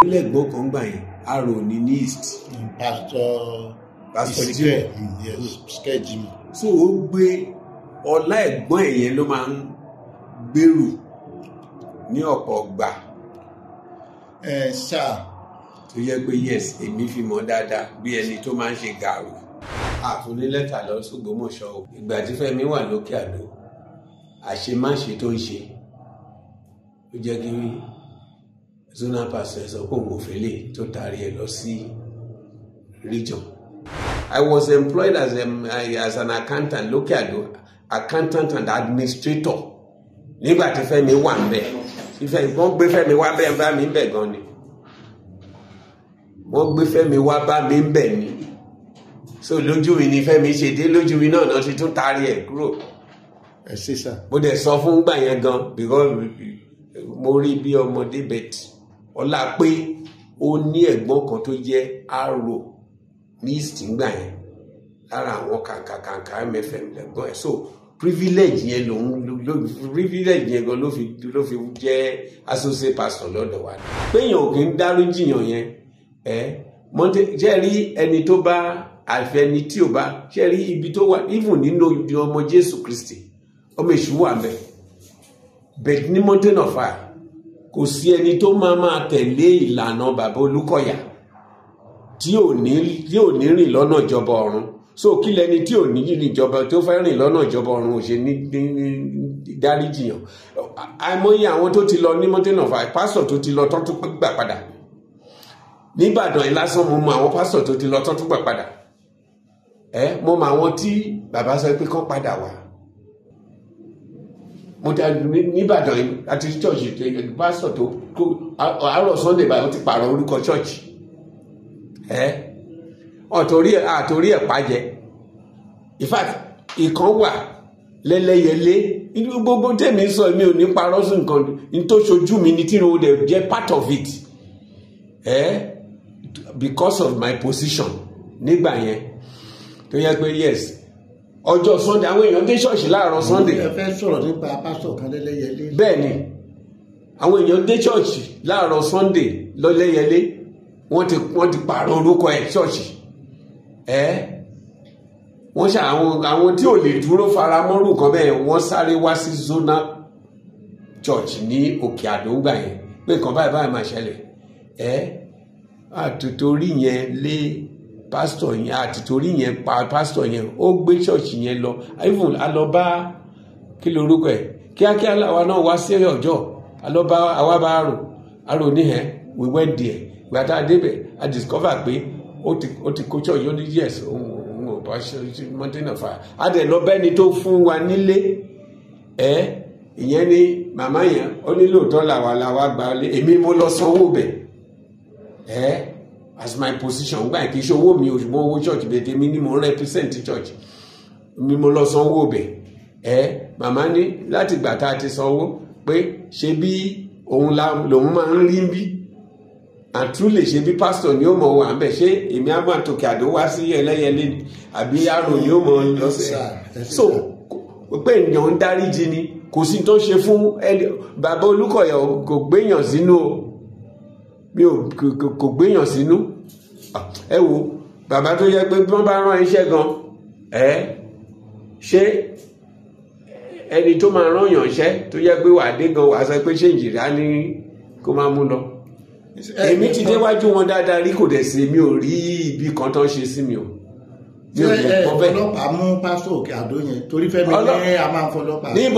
lẹ́gbọ́n kan gbà yẹn arò ní ní east pastor Pastor Ezekiel, yes Ezekiel Jimmy so ó gbé ọlá ẹ̀gbọ́n ẹ̀ yẹn ló máa ń gbèrú ní ọ̀pọ̀ gbà ẹ sáà tó yẹ pé yes èmi fi mọ̀ dáadáa bí ẹni tó máa ń ṣe gàrú àfúnni lẹ́tà lọ s'Ògbómọ̀ṣọ́ o ìgbà tí Fẹ́mi wà lókè àdó àṣemáṣe tó ń ṣe ó jẹ́ kí zonal pastor sọ pé òun ò fẹ́ lè tó taari ẹ̀ lọ sí region I was employed as, a, as an accountant lókè àdó accountant and administrator nígbà tí Fẹ́mi wà ń bẹ̀ ìfẹ́ wọ́n gbé Fẹ́mi wá bẹ́ẹ̀ bá mi ń bẹ̀ gan ni wọ́n gbé Fẹ́mi wá bá mi ń bẹ̀ ni so lójú mi ni Fẹ́mi ṣe dé lójú mi náà náà ti tún taari ẹ̀ kúrò ẹ ṣe sà mo dẹ̀ sọ fún gbà yẹn gan because mo rí bí ọmọdé bet ọlá pé ó ní ẹ̀gbọ́n kan tó jẹ́ arò ní east ngbà yẹn lára àwọn kàǹkàkàǹkà mfm lẹ́gbọ́n ẹ̀ so privilege yẹn lòun ló privilege yẹn gan ló fi ló fi jẹ́ associate pastor lọ́dọ̀ wa péyàn ò kí ń dáríjìyàn yẹn ẹ mọ́tẹ́ jẹ́ rí ẹni tó bá àfẹni tí ò bá jẹ́ rí ibi tó wà even nínú ọmọ Jésù Kristi ọmọ èṣù wà mẹ bẹ́ẹ̀ ní mountain of fire kò sí ẹni tó máa máa tẹ̀lé ìlànà bàbá Olúkọ̀yà tí ò ní tí ò ní rìn lọ́nà ìjọba ọ̀run so kí lẹni tí ò ní rìn ìjọba tó fẹ́ rìn lọ́nà ìjọba ọ̀run ò ṣe ní dáríjìyàn àìmọye àwọn tó ti lọ ní mountain of fire pásítọ̀ tó ti lọ tó tún gbà padà nígbàdàn yìí lásán mo mọ àwọn pásítọ̀ tó ti lọ tó tún gbà padà ẹ mo mọ àwọn tí bàbá sọ pé kán padà wá mo ta nìbàdàn yìí àti chọ́ọ̀chì pásítọ̀ tó kó àárọ̀ sunday báyìí ó ti pààrọ̀ orúkọ chọ́ọ̀chì ẹ́ ọ̀tọ̀rí ẹ̀ àtòrí ẹ̀ pàjẹ́ in fact ìkan wà lẹ́lẹ́yẹlé inú gbogbo tèmi sọ mi ò ní parọ́ sí nǹkan ní tó ṣojú mi ní tí mo dẹ̀ jẹ́ part of it ẹ́ because of my position nígbà yẹn tó yẹ pé yes ọjọ́ sunday àwọn èèyàn dé ṣọ́ọ̀ṣì láàárọ̀ sunday ẹ fẹ́ sọ̀rọ̀ nípa pásítọ̀ kan lẹ́lẹ́yẹlé bẹ́ẹ̀ ni àwọn èèyàn dé ṣọ́ọ̀ṣì láàárọ̀ sunday lọ́lẹ́yẹlé wọ́n ti wọ́n ti pààrọ̀ orúkọ ẹ̀ ṣọ́ọ̀ṣì ẹ́ wọ́n ṣe àwọn àwọn tí ò lè dúró fara mọ́rù kan bẹ́ẹ̀ wọ́n sáré wá sí zona church ní òkè àdóńgbà yẹn pé nǹkan báyìí báyìí máa ṣẹlẹ̀ ẹ́ àtòtórí yẹn lé pásítọ̀ yẹn àtìtorí yẹn pa pásítọ̀ yẹn ó gbé ṣọ́ọ̀ṣì yẹn lọ even a lọ bá kí lorúkọ ẹ̀ kíákíá làwa náà wá sí ọjọ́ a lọ bá àwa bá rò arò níhẹ̀ we went there ìgbà tá a débẹ̀ a discover pé ó ti ó ti kó ṣọ́ọ̀ṣì ó ní yes òun òun ò bá ṣe mountain of fire a dẹ̀ lọ bẹ́ni tó fún wa nílé ẹ̀ ìyẹn ni màmá yẹn ó ní lóòótọ́ làwa làwa gba lé èmi mo lọ sanwó bẹ̀ ẹ̀ as my position gbà kí iṣẹ́ owó mi ò ṣùgbọ́n owó church bẹ̀ tèmi ni mo ń represent church mi mo lọ sanwó bẹ̀ ẹ̀ màmá ní láti gbà tá a ti sanwó pé ṣe bí òun la lòun máa ń rí bí àtúlè ṣe bí pastor ni ó mọ̀ wà ń bẹ̀ ṣé èmi á máa tòkè àdó wá sí ẹlẹ́yẹlé ni àbí àrò ni ó mọ̀ lọ́sẹ̀ so pé èèyàn ń dáríjì ni kò sí tó ṣe fún ẹni bàbá Olúkọ̀yà kò gbéyàn sínú o mi ò kò gbéyàn sínú ẹ wo bàbá tó yẹ pé bí wọ́n bá rán iṣẹ́ gan ẹ ṣé ẹni tó máa rán yàn iṣẹ́ tó yẹ pé wàá dé gan wàá sọ pé ṣé ìjìrá ní kó máa mú lọ èmi ti déwájú wọn dáadáa rí kò dẹ̀ sí mi ò rí ibi kan tó ń ṣe sí mi o mi ò lè kọ́ bẹ́ẹ̀. ọlọ́pàá mú pásítọ̀ òkè àdó yẹn torí Fẹ́mi ní a máa ń fọlọ́pàá. níbo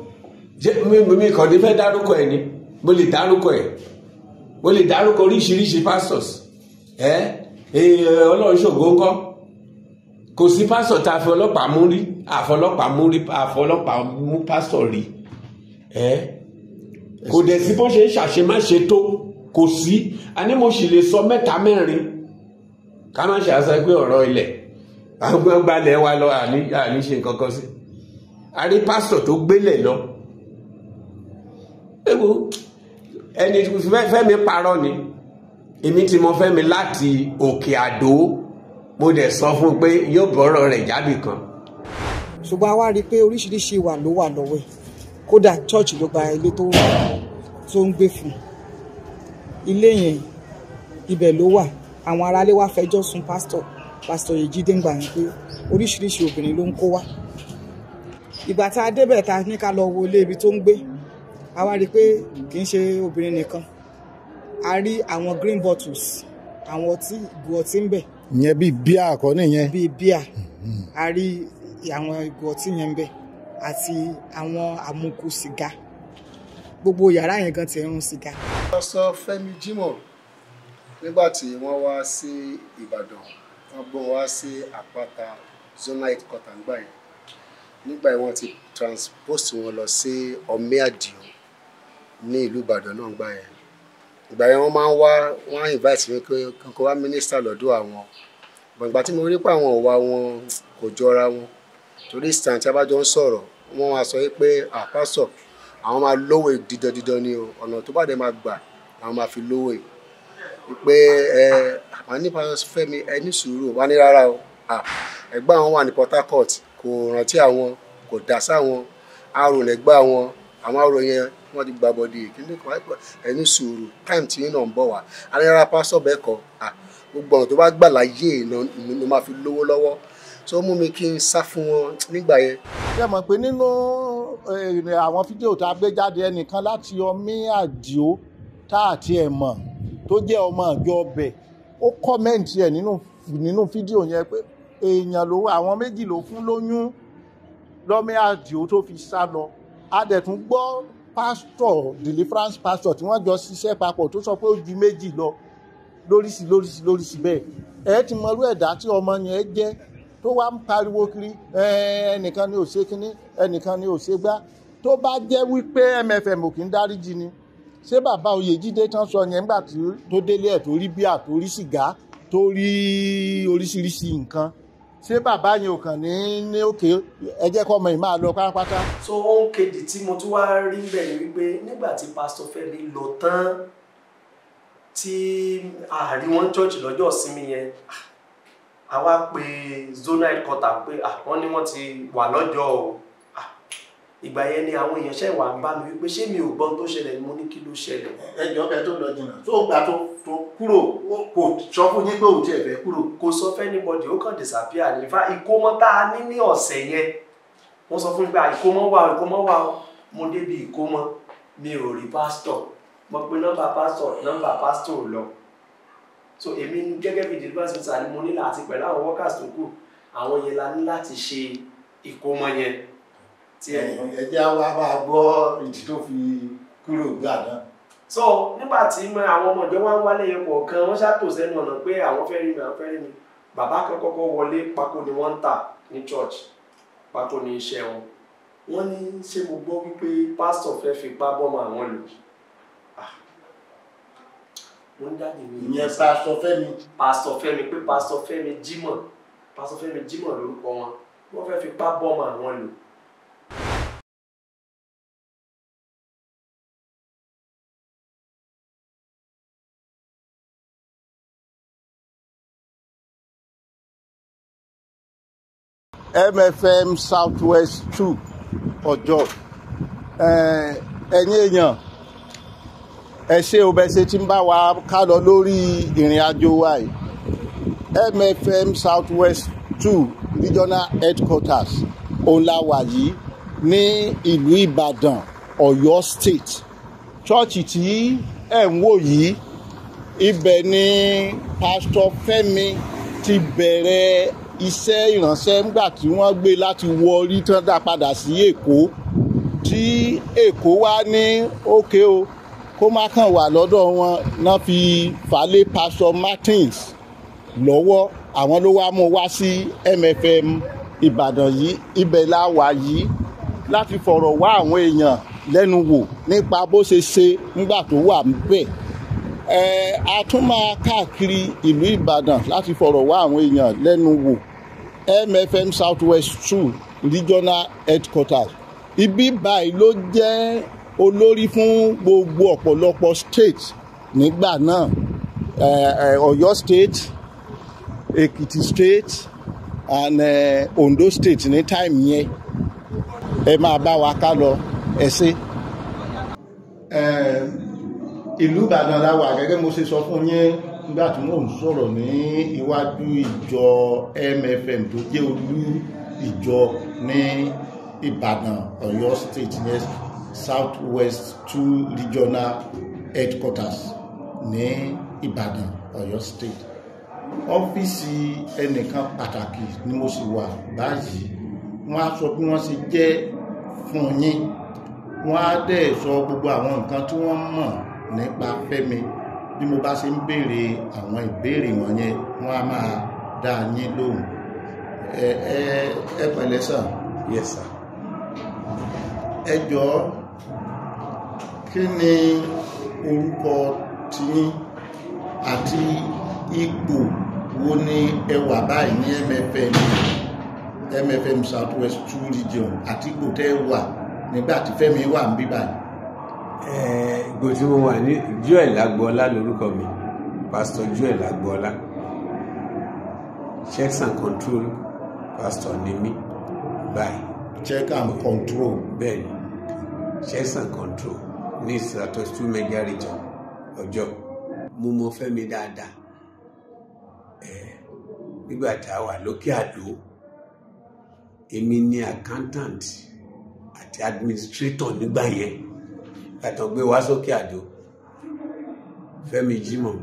mi kàn ní fẹ́ dárúkọ ẹ̀ ni mo lè dárúkọ ẹ̀ mo lè dárúkọ oríṣiríṣi pastors ẹ ọlọ́run ṣògo ńkọ́ kò sí pásítọ̀ tá a fi ọlọ́pàá mú rí àfọlọ́pàá mú rí àfọlọ́pàá mú pásítọ̀ rí ẹ kò dẹ̀ sí bó ṣe ń ṣàṣemáṣe tó kò sí àní mo sì lè sọ mẹ́ta mẹ́rin ká má ṣe àṣà pé ọ̀rọ̀ ilẹ̀ àwọn gbalẹ̀ wa lọ àní àní ṣe nǹkan kan sí a rí pásítọ̀ tó gbélẹ̀ lọ ewu ẹni Fẹ́mi parọ́ ni èmi tí mo Fẹ́mi láti òkè àdó mo dẹ̀ sọ fún un pé yóò bọ́rọ̀ rẹ̀ jábì kan. ṣùgbọ́n a wá rí i pé oríṣiríṣi ìwà ló wà lọ́wọ́ ẹ̀ kódà chọ́ọ̀chì ló gba ilé tó tó ń gbé fún ilé yẹn ibẹ̀ ló wà àwọn aráalé wá fẹjọ́ sùn pásítọ̀ pásítọ̀ Yèjídé ń gbà yín pé oríṣiríṣi obìnrin ló ń kó wá ìgbà tá a débẹ̀ ta ní ká lọ wo ilé ibi tó ń gbé a wá rí i pé kì í ṣe obìnrin nìkan a rí àwọn green bottles àwọn ọtí ìgò ọtí ń bẹ ìyẹn bíi bíà àkọ́ nìyẹn bíi bíà a rí àwọn ìgò ọtí yẹn ń bẹ àti àwọn àmukù sìgá gbogbo yàrá yẹn gan ti ń rún sìgá. pásítọ̀ Fẹ́mi Jímọ̀ nígbà tí wọ́n wá sí Ìbàdàn wọ́n gbọ́ wá sí àpáta zonal headquarter ńgbà yẹn nígbà yẹn wọ́n ti transpose wọn lọ sí ọmí àdìo ní ìlú Ìbàdàn náà ńgbà yẹn ìgbà yẹn wọ́n máa ń wá wọ́n á invite mi pé kankan wá mínísítà lọ́dọ̀ àwọn bọ̀n ìgbà tí mo rí pé àwọn òwa wọn kò jọra wọn torí stand tí a bá jọ ń sọ̀rọ̀ wọ́n wá sọ pé àpásọ̀ àwọn máa lówó dídán dídán ni o ọ̀nà tó bá dé máa gbà àwọn máa fi lówó yìí pé ẹ àwọn nípa Fẹ́mi ẹ ní sùúrù wá ní rárá o ẹ̀gbọ́n àwọn wà ní Port Harcourt kò rántí àwọn kò dá sáwọn àrò lẹ́gbẹ́ àwọn àwọn àrò yẹn wọ́n ti gba bọ́dì kíní kan ẹ ní sùúrù táìmù tí náà ń bọ̀ wá alára pásọ̀ bẹ́ẹ̀ kọ́ gbogbo ọ̀nà tó bá gbà láyé ló máa fi lówó lọ́wọ́ tó mú mi kí n sá fún wọn nígbà yẹn. ṣé mọ̀ pé nínú àwọn fídíò tá a gbé jáde ẹnìkan láti ọmí àdìo tá a tiẹ̀ mọ̀ tó jẹ́ ọmọ àjọ ọbẹ̀ ó kọ́mẹ̀ǹtì ẹ̀ nínú nínú fídíò yẹn pé èèyàn ló àwọn méjì ló fún lóyún lọ́mí àdìo tó fi sá lọ a dẹ̀ tún gbọ́ pásítọ̀ deliverance pastor tí wọ́n jọ ṣiṣẹ́ papọ̀ tó sọ pé ó ju méjì lọ lóríṣi lóríṣi lóríṣi bẹ́ẹ̀ ẹ ti mọrú ẹ̀dá tí ọmọ yẹn jẹ́ tó wá ń pariwo kiri ẹnìkan ni ò ṣe kínní ẹnìkan ni ò ṣe gbá tó bá jẹ́ wípé MFM ò kí ń dáríjì ni ṣé bàbá Oyèjídé tán sọ yẹn nígbà tó délé ẹ̀ tó rí bíà tó rí sìgá tó rí oríṣiríṣi nǹkan ṣé bàbá yẹn ò kàn ní ní òkè ẹ jẹ́ kọ́ ọmọ yìí máa lọ pátápátá. so ohun kejì tí mo tún wá rí bẹ́ẹ̀ ni wípé nígbà tí pásítọ̀ Fẹ́mi lọ tán tí àárín wọn church lọ́jọ́ ìsinmi yẹn àwa pe zonal headquarter pé wọ́n ní wọ́n ti wà lọ́jọ́ o ìgbà yẹn ni àwọn èèyàn ṣe wà ń bá mi wípé ṣé mi ò gbọ́n tó ṣẹlẹ̀ ni mo ní kí ló ṣẹlẹ̀. ẹjọ kẹ tó lọ jìnnà tó gbà tó tó kúrò kò sọ fún yín pé òun tiẹ̀ fẹ́ kúrò. kò sọ fẹ́nibọ́dì ó kàn disappear ní fa ìkómọ tá a ní ní ọ̀sẹ̀ yẹn wọ́n sọ fún mi pé ìkómọ wà ìkómọ wà mo débi ìkómọ mi ò rí pásítọ̀ mo pe nọ́mbà pásítọ̀ nọ́mbà pásítọ̀ lọ so èmi gẹ́gẹ́ bí deliverance center ni mo ní láti pẹ̀lú àwọn workers tó kù àwọn yẹn la ní láti ṣe ìkómọ yẹn tí ẹ ẹjẹ wa máa gbọ́ ìdí tó fi kúrò gbà náà. so nígbà tí àwọn ọmọ ìjọ wa ń wálé yẹn kọ̀ọ̀kan wọ́n ṣàtò sẹ́nu ọ̀nà pé àwọn fẹ́ rí mi àwọn fẹ́ rí mi bàbá kan kọ́kọ́ wọlé pákó ni wọ́n ń tà ní church pákó ni iṣẹ́ wọn wọ́n ní ṣé mo gbọ́ wípé pásítọ̀ fẹ́ fipá bọ́mọ àwọn lò mo ń jáde mi. ìyẹn pásítọ̀ Fẹ́mi. pásítọ̀ Fẹ́mi pé pásítọ̀ Fẹ́mi Jímọ̀ pásítọ̀ Fẹ́mi Jímọ̀ lórúkọ wọn wọ́n fẹ́ fipá bọ́mọ àwọn lò. MFM Southwest two ọjọ́ ẹ̀yin èèyàn ẹ ṣé o bẹ ṣe tí ń bá wa ká lọ lórí ìrìn àjò wa yìí MFM Southwest two regional headquarters òun la wà yìí ní ìlú Ìbàdàn Ọ̀yọ́ state chọ́ọ̀chì tí ẹ̀ ń wò yìí ibẹ̀ ni pásítọ̀ Fẹ́mi ti bẹ̀rẹ̀ iṣẹ́ ìránṣẹ́ ńgbà tí wọ́n gbé láti wọ orí tán dá padà sí Èkó tí Èkó wá ní òkè o kó má kàn wà lọ́dọ̀ wọn náà fi falẹ̀ pásítọ̀ Martins lọ́wọ́ àwọn ló wá mú wá sí MFM Ìbàdàn yìí ibẹ̀ la wà yìí láti fọ̀rọ̀ wá àwọn èèyàn lẹ́nu wò nípa bó ṣe ṣe nígbà tó wà níbẹ̀ ẹ a tún máa káàkiri ìlú Ìbàdàn láti fọ̀rọ̀ wá àwọn èèyàn lẹ́nu wò MFM Southwest two regional headquarters ibi báyìí ló jẹ́ olórí fún gbogbo ọ̀pọ̀lọpọ̀ state nígbà náà Ọ̀yọ́ state Èkìtì state and uh, Ondo state ní time yẹn ẹ máa bá wa ká lọ ẹ ṣé ìlú ìbàdàn la wà gẹ́gẹ́ mo ṣe sọ fún yín nígbà tí mò ń sọ̀rọ̀ ní iwájú ìjọ MFM tó jẹ́ olú ìjọ ní Ìbàdàn Ọ̀yọ́ state ní South West two regional headquarters ní Ìbàdàn Ọ̀yọ́ state ọ́fíìsì ẹnìkan pàtàkì ni mo sì wà báyìí wọ́n á sọ bí wọ́n ṣe jẹ́ fún yín wọ́n á dẹ̀ sọ gbogbo àwọn nǹkan tí wọ́n mọ̀ nípa Fẹ́mi bí mo bá ṣe ń béèrè àwọn ìbéèrè wọ̀nyẹn wọ́n á máa dá yín lóhùn ẹ ẹ ẹ pẹ̀lẹ́ sàn yes sir ẹ jọ̀ọ́ kí ni orúkọ tiyín àti ipò wo ni ẹ wà báyìí ní MFM MFM South West two region àti ipò tẹ́ ẹ wà nígbà tí Fẹ́mi wà ń bí báyìí. ìgbò tí mo wà ní Joel Agboola lórúkọ mi pastor Joel Agboola checks and control pastor ni mí báyìí check and control bẹ́ẹ̀ ni checks and control ní Southwest two mega region ọjọ́ mo mọ Fẹ́mi dáadáa ẹ̀ nígbà tá a wà lókè àdó èmi ni accountant àti administrator nígbà yẹn gbàtàn gbé wá sókè àdó Fẹ́mi Jímọ̀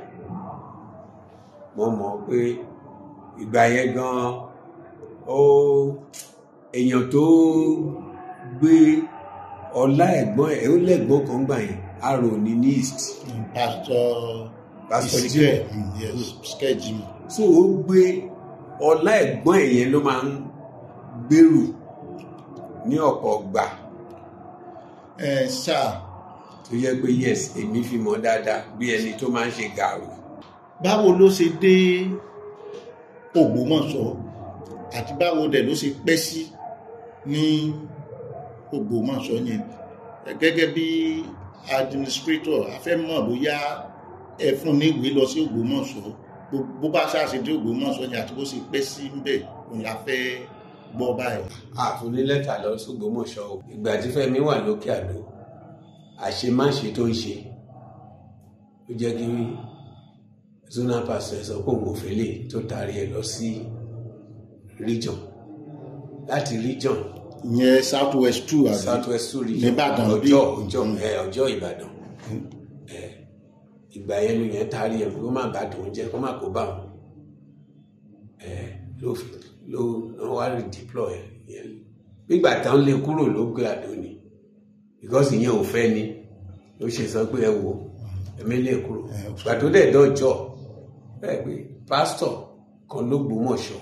mo mọ̀ pé ìgbà yẹn gan ó èèyàn tó gbé ọlá ẹ̀gbọ́n ẹ̀ ó lẹ́gbọ́n kan gbà yẹn arò ní ní east pastor Pastor Ezekiel, Jimoh. yes sketchy so ó gbé ọlá ẹ̀gbọ́n ẹ̀ yẹn ló máa ń gbèrú ní ọ̀pọ̀ gbà ẹ sáà tó yẹ pé yes èmi fi mọ̀ dáadáa bí ẹni tó máa ń ṣe gàrú báwo ló ṣe dé Ògbómọ̀ṣọ́ àti báwo dẹ̀ ló ṣe pẹ́ sí ní Ògbómọ̀ṣọ́ yẹn gẹ́gẹ́ bí administrator a fẹ́ mọ̀ bóyá ẹ fún ní ìwé lọ sí Ògbómọ̀ṣọ́ bó- bó bá ṣáàṣì dé Ògbómọ̀ṣọ́ yẹn àti bó ṣe pẹ́ sí ń bẹ̀ òun la fẹ́ gbọ́ báyìí. àfúní lẹ́tà lọ s'Ògbómọ̀ṣọ́ o ìgbà tí Fẹ́mi wà lókè àdó àṣemáṣe tó ń ṣe ó jẹ́ kí zonal pastor sọ pé òun ò fẹ́ lè tó taari ẹ̀ lọ sí region láti region ìyẹn south west two àbí south west two region Nìbàdàn bí? ọjọ́ ọjọ́ ẹ ọjọ́ Ìbàdàn ẹ ìgbà yẹn ló yẹn taari ẹ̀ kó má bàa dùn jẹ́ kó má kó bá wọn ẹ ló fi ló ló wá redeploy ẹ yẹn nígbà táwọn lè kúrò lókè àdó ni because ìyẹn ò fẹ́ ni ló ṣe sọ pé ẹ wo ẹ̀mí lè kúrò ìgbà tó dẹ̀ dọ́jọ́ ẹ pé pásítọ̀ kan ló gbómọ̀ṣọ́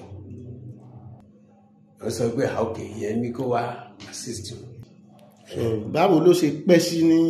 wọ́n sọ pé ah, ok ìyẹn ní kó wá assist you So, báwo ló ṣe pẹ́ sí ní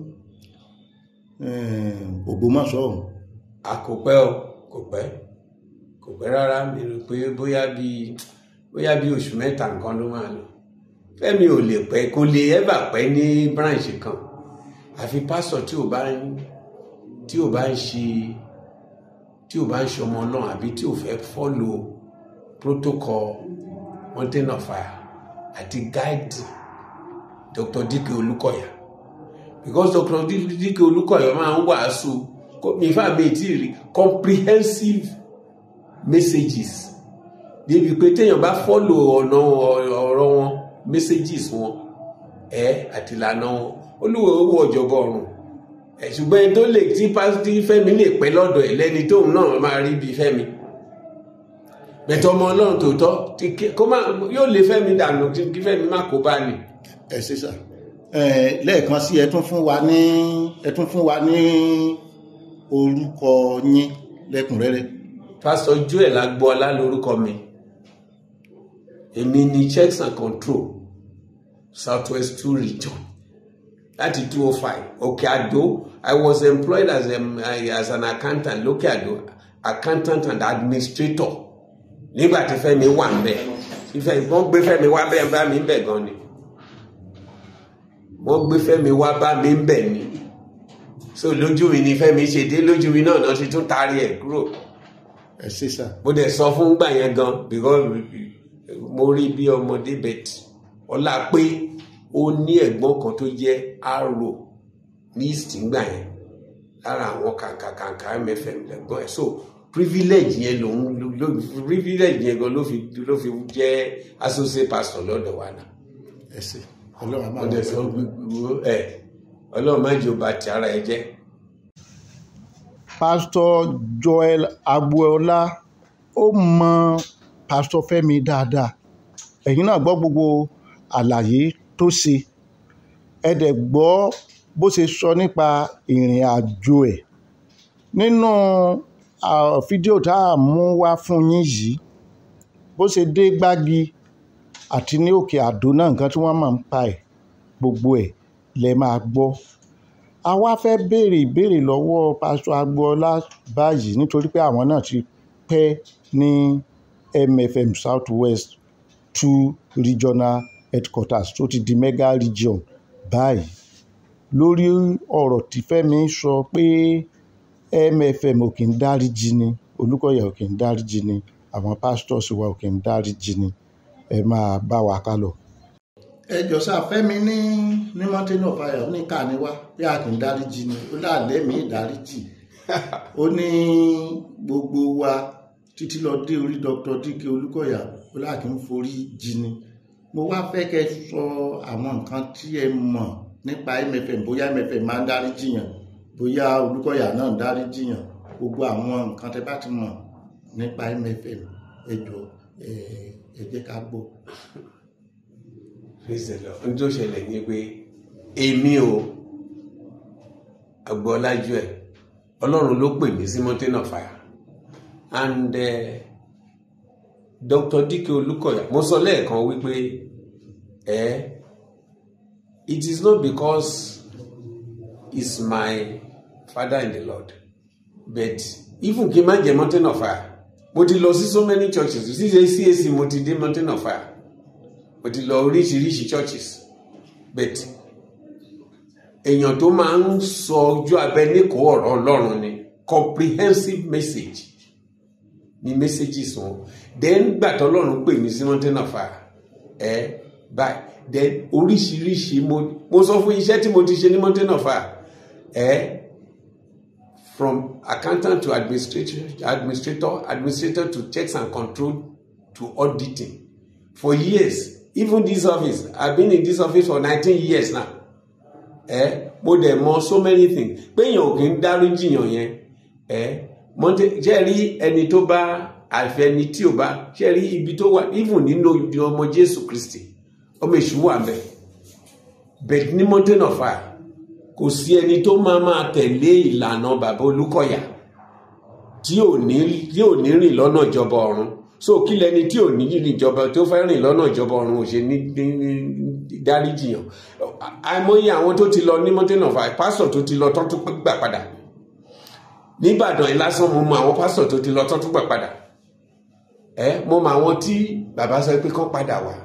eh, Ògbómọ̀ṣọ́ ọ̀hún? a kò pẹ́ o kò pẹ́ kò pẹ́ rárá mi rò pé bóyá bí bóyá bí oṣù mẹ́ta nǹkan ló máa lò Fẹ́mi ò lè pẹ́ kó lè ẹ́bà pẹ́ ní branch kan àfi pásítọ̀ tí ò bá ń tí ò bá ń ṣe tí ò bá ń ṣe ọmọ náà àbí tí ò fẹ́ follow protocol mountain of fire àti guide Dr. Dike Olúkọ̀yà because Dr. Dike Olúkọ̀yà máa ń wàásù ìfà mi tí rí comprehensive messages débi pé téèyàn bá follow ọ̀nà ọ̀rọ̀ wọn messages wọn ẹ àti ìlànà wọn olúwo owó ọ̀jọ̀gbọ́ ọ̀run ẹ ṣùgbọ́n ẹni tó lè tí pásítì Fẹ́mi lè pẹ́ lọ́dọ̀ ẹ̀ lẹ́ni tóun náà máa rí bíi Fẹ́mi bẹ̀tọ̀ ọmọ Ọlọ́run tòótọ́ tí kí- kó má yóò lé Fẹ́mi dànù kí kí Fẹ́mi má kó bá ní. ẹ ṣe sà Eh, lẹ́ẹ̀kan sí ẹ tún fún wa ní ẹ tún fún wa ní orúkọ yín lẹ́kùnrẹ́rẹ́ pásítọ̀ Joel Agboola lórúkọ mi èmi ni checks and control southwest two region láti two oh five òkè àdó i was employed as, a, as an accountant lókè àdó accountant and administrator nígbà tí Fẹ́mi wà ń bẹ̀ ìfẹ́ wọ́n gbé Fẹ́mi wá bẹ́ẹ̀ bá mi ń bẹ̀ gan ni wọ́n gbé Fẹ́mi wá bá mi ń bẹ̀ ni so lójú mi ni Fẹ́mi ṣe dé lójú mi náà náà ti tún taari ẹ̀ kúrò ẹ ṣe sà mo dẹ̀ sọ fún gbà yẹn gan because mo rí bí ọmọdé bet ọlá pé ó ní ẹ̀gbọ́n kan tó jẹ́ arò ní east ngbà yẹn lára àwọn kàǹkàǹkà mfm lẹ́gbọ́n ẹ̀ so privilege yẹn lòun ló privilege yẹn gan ló fi ló fi jẹ́ associate pastor lọ́dọ̀ wa náà ẹ ṣé ọlọ́run á máa ọdẹ sọ gbogbo ẹ ọlọ́run má jẹ́ ó bà ti ara ẹ jẹ́. pásítọ̀ joel agboola ó mọ pásítọ̀ fẹ́mi dáadáa ẹ̀yin náà gbọ́ gbogbo àlàyé tó ṣe ẹ dẹ̀ gbọ́ bó ṣe sọ nípa ìrìn àjò ẹ̀ nínú ah, fídíò tá a mú wá fún yín yìí bó ṣe dé gbági àti ní òkè àdó náà nǹkan tí wọ́n máa ń pa ẹ̀ gbogbo ẹ̀ lẹ máa gbọ́ a wá fẹ́ béèrè ìbéèrè lọ́wọ́ pásítọ̀ agboola báyìí nítorí pé àwọn náà ti pẹ́ ní mfm south west two regional headquarters tó ti di mega region báyìí lórí ọ̀rọ̀ tí fẹ́mi sọ pé mfm ò kì í dáríjì ni olùkọ́yà ò kì í dáríjì ni àwọn pastors wa ò kì í dáríjì ni ẹ máa bá wa ká lọ. ẹ jọ sá fẹ́mi ní ní mountain of fire ó ní ká ní wá bí a kì í dáríjì ni ó láàlẹ́ mi ìdáríjì ó ní gbogbo wa títí lọ dé orí dr dike olùkọ́yà ó láà kì í forí jì ni mo wá fẹ́ kẹ́ ẹ sọ àwọn nǹkan tí ẹ mọ̀ nípa mfm bóyá mfm máa ń dáríjì yàn bóyá olùkọ́yà náà ń dáríjì yàn gbogbo àwọn nǹkan tẹ bá ti mọ̀ nípa mfm ẹ jọ ẹ ẹ jẹ́ ká gbọ́. praise the lord ohun tó ṣẹlẹ̀ ni pé èmi o agbọ́lájú ẹ̀ ọlọ́run ló pè mí sí mountain of fire and uh, dr dike olùkọ́yà mo sọ lẹ́ẹ̀kan wípé ẹ it is not because he's my father in the lord but even kí n má jẹ mountain of fire mo ti lọ sí so many churches sí cac mo ti dé mountain of fire mo ti lọ oríṣiríṣi churches but èèyàn tó máa ń sọ ojú abẹ níkò ọ̀rọ̀ ọlọ́run ni comprehensive message ni messages wọn then gbà tọ́lọ́run pè mí sí mountain of fire ẹ báyìí then oríṣiríṣi mo mo sọ fún iṣẹ́ tí mo ti ṣe ní mountain of fire ẹ from accountant to administrator administrator administrator to checks and control to auditing for years even this office i been in this office for nineteen years now ẹ mo dẹ̀ mọ̀ so many things péyàn ò kì í dáríjìyàn yẹn ẹ mọ̀tẹ́ ṣe rí ẹni tó bá àfẹni tí ò bá ṣe rí ibi tó wà even nínú ọmọ jésù kristi ọmọ èṣù wà mẹ́ bẹ̀t ní mountain of fire kò sí ẹni tó máa máa tẹ̀lé ìlànà bàbá olúkọ̀yà tí ò ní tí ò ní rìn lọ́nà ìjọba ọ̀run so kí lẹni tí ò ní rìn ìjọba tó fẹ́ rìn lọ́nà ìjọba ọ̀run ò ṣe ní dáríjìyàn àìmọye àwọn tó ti lọ ní mountain of fire pásítọ̀ tó ti lọ tó tún gbà padà nígbàdàn yìí lásán mo mọ àwọn pásítọ̀ tó ti lọ tó tún gbà padà ẹ mo mọ àwọn tí bàbá sọ pé kán padà wá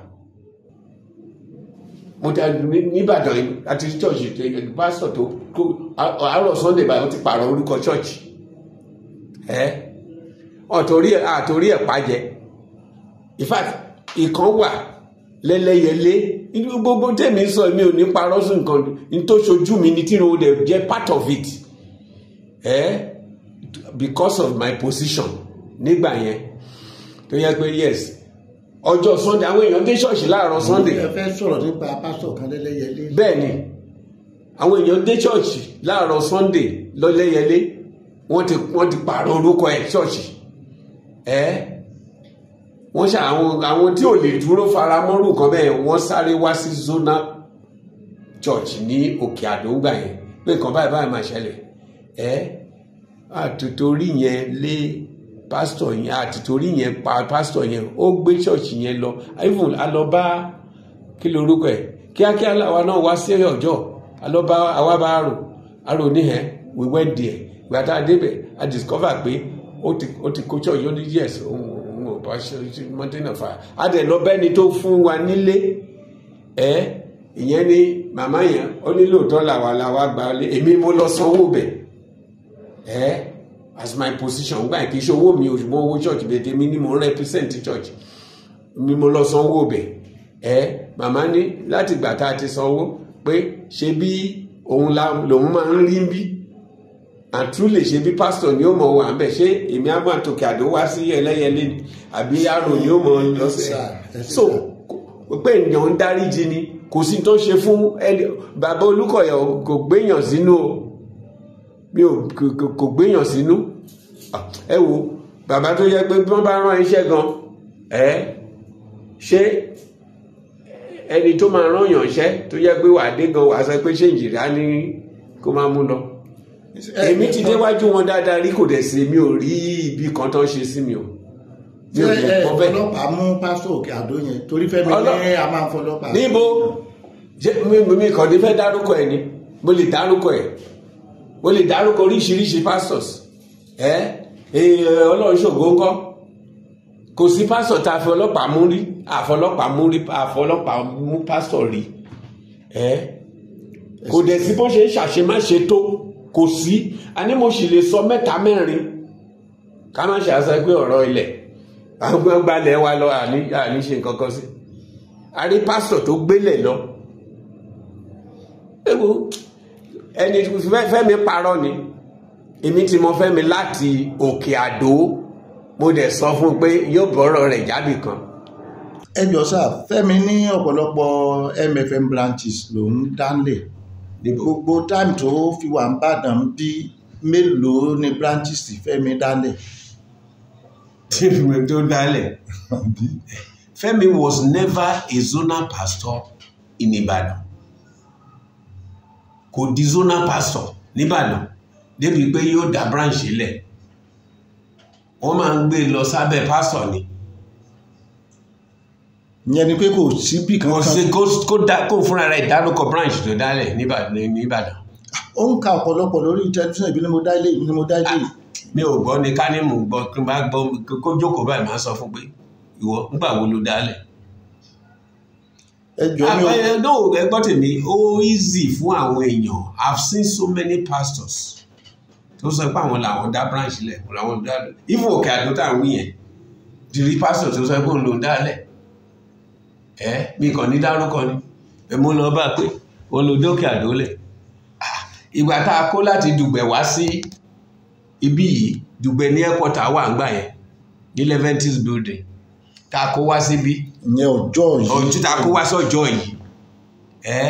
mo dá nígbàdàn yìí àti chọ́ọ̀chì pásítọ̀ tó kó àárọ̀ sunday báyìí ó ti pààrọ̀ orúkọ chọ́ọ̀chì ẹ ọ̀tòrí ẹ̀ àtòrí ẹ̀ pàjẹ́ in fact ìkan wà lẹ́lẹ́yẹlé gbogbo tèmi sọ mi ò ní parọ́ sí nǹkan ní tó ṣojú mi ní tí mo dẹ̀ jẹ́ part of it eh? because of my position nígbà yẹn tó yẹ pé yes ọjọ́ sunday àwọn èèyàn dé ṣọ́ọ̀ṣì láàárọ̀ sunday ẹ fẹ́ sọ̀rọ̀ nípa pásítọ̀ kan lẹ́lẹ́yẹlé. bẹ́ẹ̀ ni àwọn èèyàn dé ṣọ́ọ̀ṣì láàárọ̀ sunday lọ́lẹ́yẹlé wọ́n ti wọ́n ti pààrọ̀ orúkọ ẹ̀ ṣọ́ọ̀ṣì ẹ́ wọ́n ṣe àwọn àwọn tí ò lè dúró fara mọ́rù kan bẹ́ẹ̀ wọ́n sáré wá sí zona church ní òkè àdóńgbà yẹn pé nǹkan báyìí báyìí máa ṣẹlẹ̀ ẹ́ àtòtórí yẹn lé pásítọ̀ yẹn àtìtórí yẹn pa pásítọ̀ yẹn ó gbé ṣọ́ọ̀ṣì yẹn lọ even a lọ bá kí lorúkọ ẹ̀ kíákíá làwa náà wá sí ọjọ́ a lọ bá àwa bá rò arò níhẹ̀ we went there ìgbà tá a débẹ̀ a discover pé ó ti ó ti kó ṣọ́ọ̀ṣì ó ní yes òun òun ò bá ṣe mountain of fire a dẹ̀ lọ bẹ́ni tó fún wa nílé ẹ̀ ìyẹn ni màmá yẹn ó ní lóòótọ́ làwa làwa gba lé èmi mo lọ sanwó bẹ̀ ẹ̀ as my position gbà kí iṣẹ́ owó mi ò ṣùgbọ́n owó church bẹ̀ tèmi ni mo ń represent church mi mo lọ sanwó bẹ̀ ẹ̀ màmá ní láti ìgbà tá a ti sanwó pé ṣe bí òun la lòun máa ń rí bí and truly ṣe bí pásítọ̀ ni ó mọ̀ wà ń bẹ̀ ṣé èmi á máa tòkè àdó wá sí ẹlẹ́yẹlé ni àbí àrò ni ó mọ̀ lọ́sẹ̀ so pé èèyàn ń dáríjì ni kò sí tó ṣe fún ẹni bàbá Olúkọ̀yà kò gbéyàn sínú o mi ò kò- kò- kò gbéyàn sínú Ah, ẹ wo bàbá tó yẹ pé bí wọ́n bá rán iṣẹ́ gan ẹ ṣé ẹni tó máa rán yàn iṣẹ́ tó yẹ pé wàá dé gan wàá sọ pé ṣé ìjìrá ní kó máa mú lọ èmi ti déwájú wọn dáadáa rí kò dẹ̀ sí mi ò rí ibi kan tó ń ṣe sí mi o mi ṣé ò lè ẹ kọ́ bẹ́ẹ̀ ọlọ́pàá mú pásítọ̀ òkè àdó yẹn torí fẹ́mi Ọlọ́- ní a máa ń fọlọ́pàá. níbo ṣé mi mi kàn ní fẹ́ dárúkọ ẹ̀ ni mo lè dárúkọ ẹ̀ mo lè dárúkọ oríṣiríṣi pastors ẹ ẹ ọlọ́run ṣògo ńkọ́ kò sí pastor tá a fi ọlọ́pàá mú rí àfọlọ́pàá mú rí àfọlọ́pàá mú pastor rí ẹ kò dẹ̀ sí bó ṣe ń ṣàṣemáṣe tó kò sí àní mo sì lè sọ mẹ́ta mẹ́rin ká má ṣe àṣẹ pé ọ̀rọ̀ ilẹ̀ àwọn gbalẹ̀ wa lọ àní àní ṣe nǹkan kan sí a rí pásítọ̀ tó gbélé lọ ewu ẹni fẹ́- fẹ́mi parọ́ ni èmi tí mo fẹ́mi láti òkè àdó mo dẹ̀ sọ fún un pé yóò bọ́rọ̀ rẹ̀ jábì kan ẹ jọ sá fẹ́mi ní ọ̀pọ̀lọpọ̀ MFM branches lòún dánlẹ̀ gbogbo time tó fi wà ń bàdàn bí mélòó ni branches tí fẹ́mi dánlẹ̀. tí mo tó dálẹ̀ Fẹ́mi was never a zonal pastor in Ibadan kò di zonal pastor nìbàdàn débi pé yóò dá branch lẹ̀ wọ́n máa ń gbé lọ sábẹ́ pastor ni ìyẹn ni pé kò síbì kò sí kankan kó kó dá kó fúnra rẹ̀ dárúkọ branch tó dálẹ̀ nìbàdàn nìbàdàn ó ń ka ọ̀pọ̀lọpọ̀ lórí tẹlifíṣàn ìbí ni mo dá ilé ìbí ni mo dá ilé mi ò gbọ́ ni ká ní mò ń gbọ́ kí n bá gbọ́ kó jókòó báyìí máa sọ fún pé ìwọ ńgbà wo ló dálẹ̀ ẹ jọ mi ò àbẹ no ẹgbọ́n tèmi ó easy fún àwọn èèyàn i've seen so many pastors tó sọ pé àwọn làwọn dá branch lẹ̀ làwọn dá even òkè àdó tá à ń wí yẹn dìrí pastor tó sọ pé òun ló ń dálẹ̀ ẹ mi kàn ní dárúkọ ni ẹ mú lọ bá pé òun ló dókè àdó lẹ̀ Ah, ìgbà tá a kó láti dùgbẹ̀ wá sí ibí yìí dùgbẹ̀ ní airport wà ń gbà yẹn ní leventis building tá a kó wá síbí ìyẹn ọjọ́ yìí ojú ta kó wá sọ́jọ́ yìí ẹ́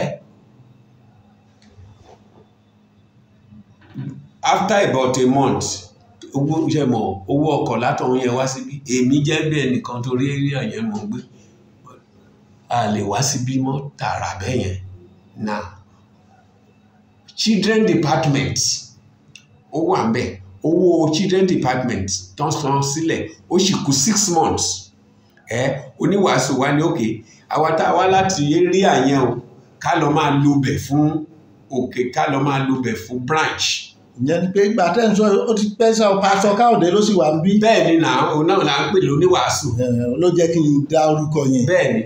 after about a month owó ṣe mọ̀ owó ọkọ̀ látọ̀hún yẹn wá síbí èmi jẹ́ bí ẹnìkan torí area yẹn mọ̀ gbé a lè wá síbí mọ́ tààrà bẹ́ẹ̀ yẹn now children department ó wà ń bẹ̀ owó children department tán san sílẹ̀ ó sì kù six months ẹ oníwàásù wa ní òkè àwa tá a wá láti area yẹn o ká lọ máa lo bẹ̀ fún òkè ká lọ máa lo bẹ̀ fún branch ìyẹn ni pé ìgbà tẹ́ ń sọ ó ti pẹ́ sá o pásọ káòdé ló sì wà ń bí bẹ́ẹ̀ ni náà òun náà là ń pè lóníwàásù Ẹ, ló jẹ́ kí n dá orúkọ yẹn bẹ́ẹ̀ ni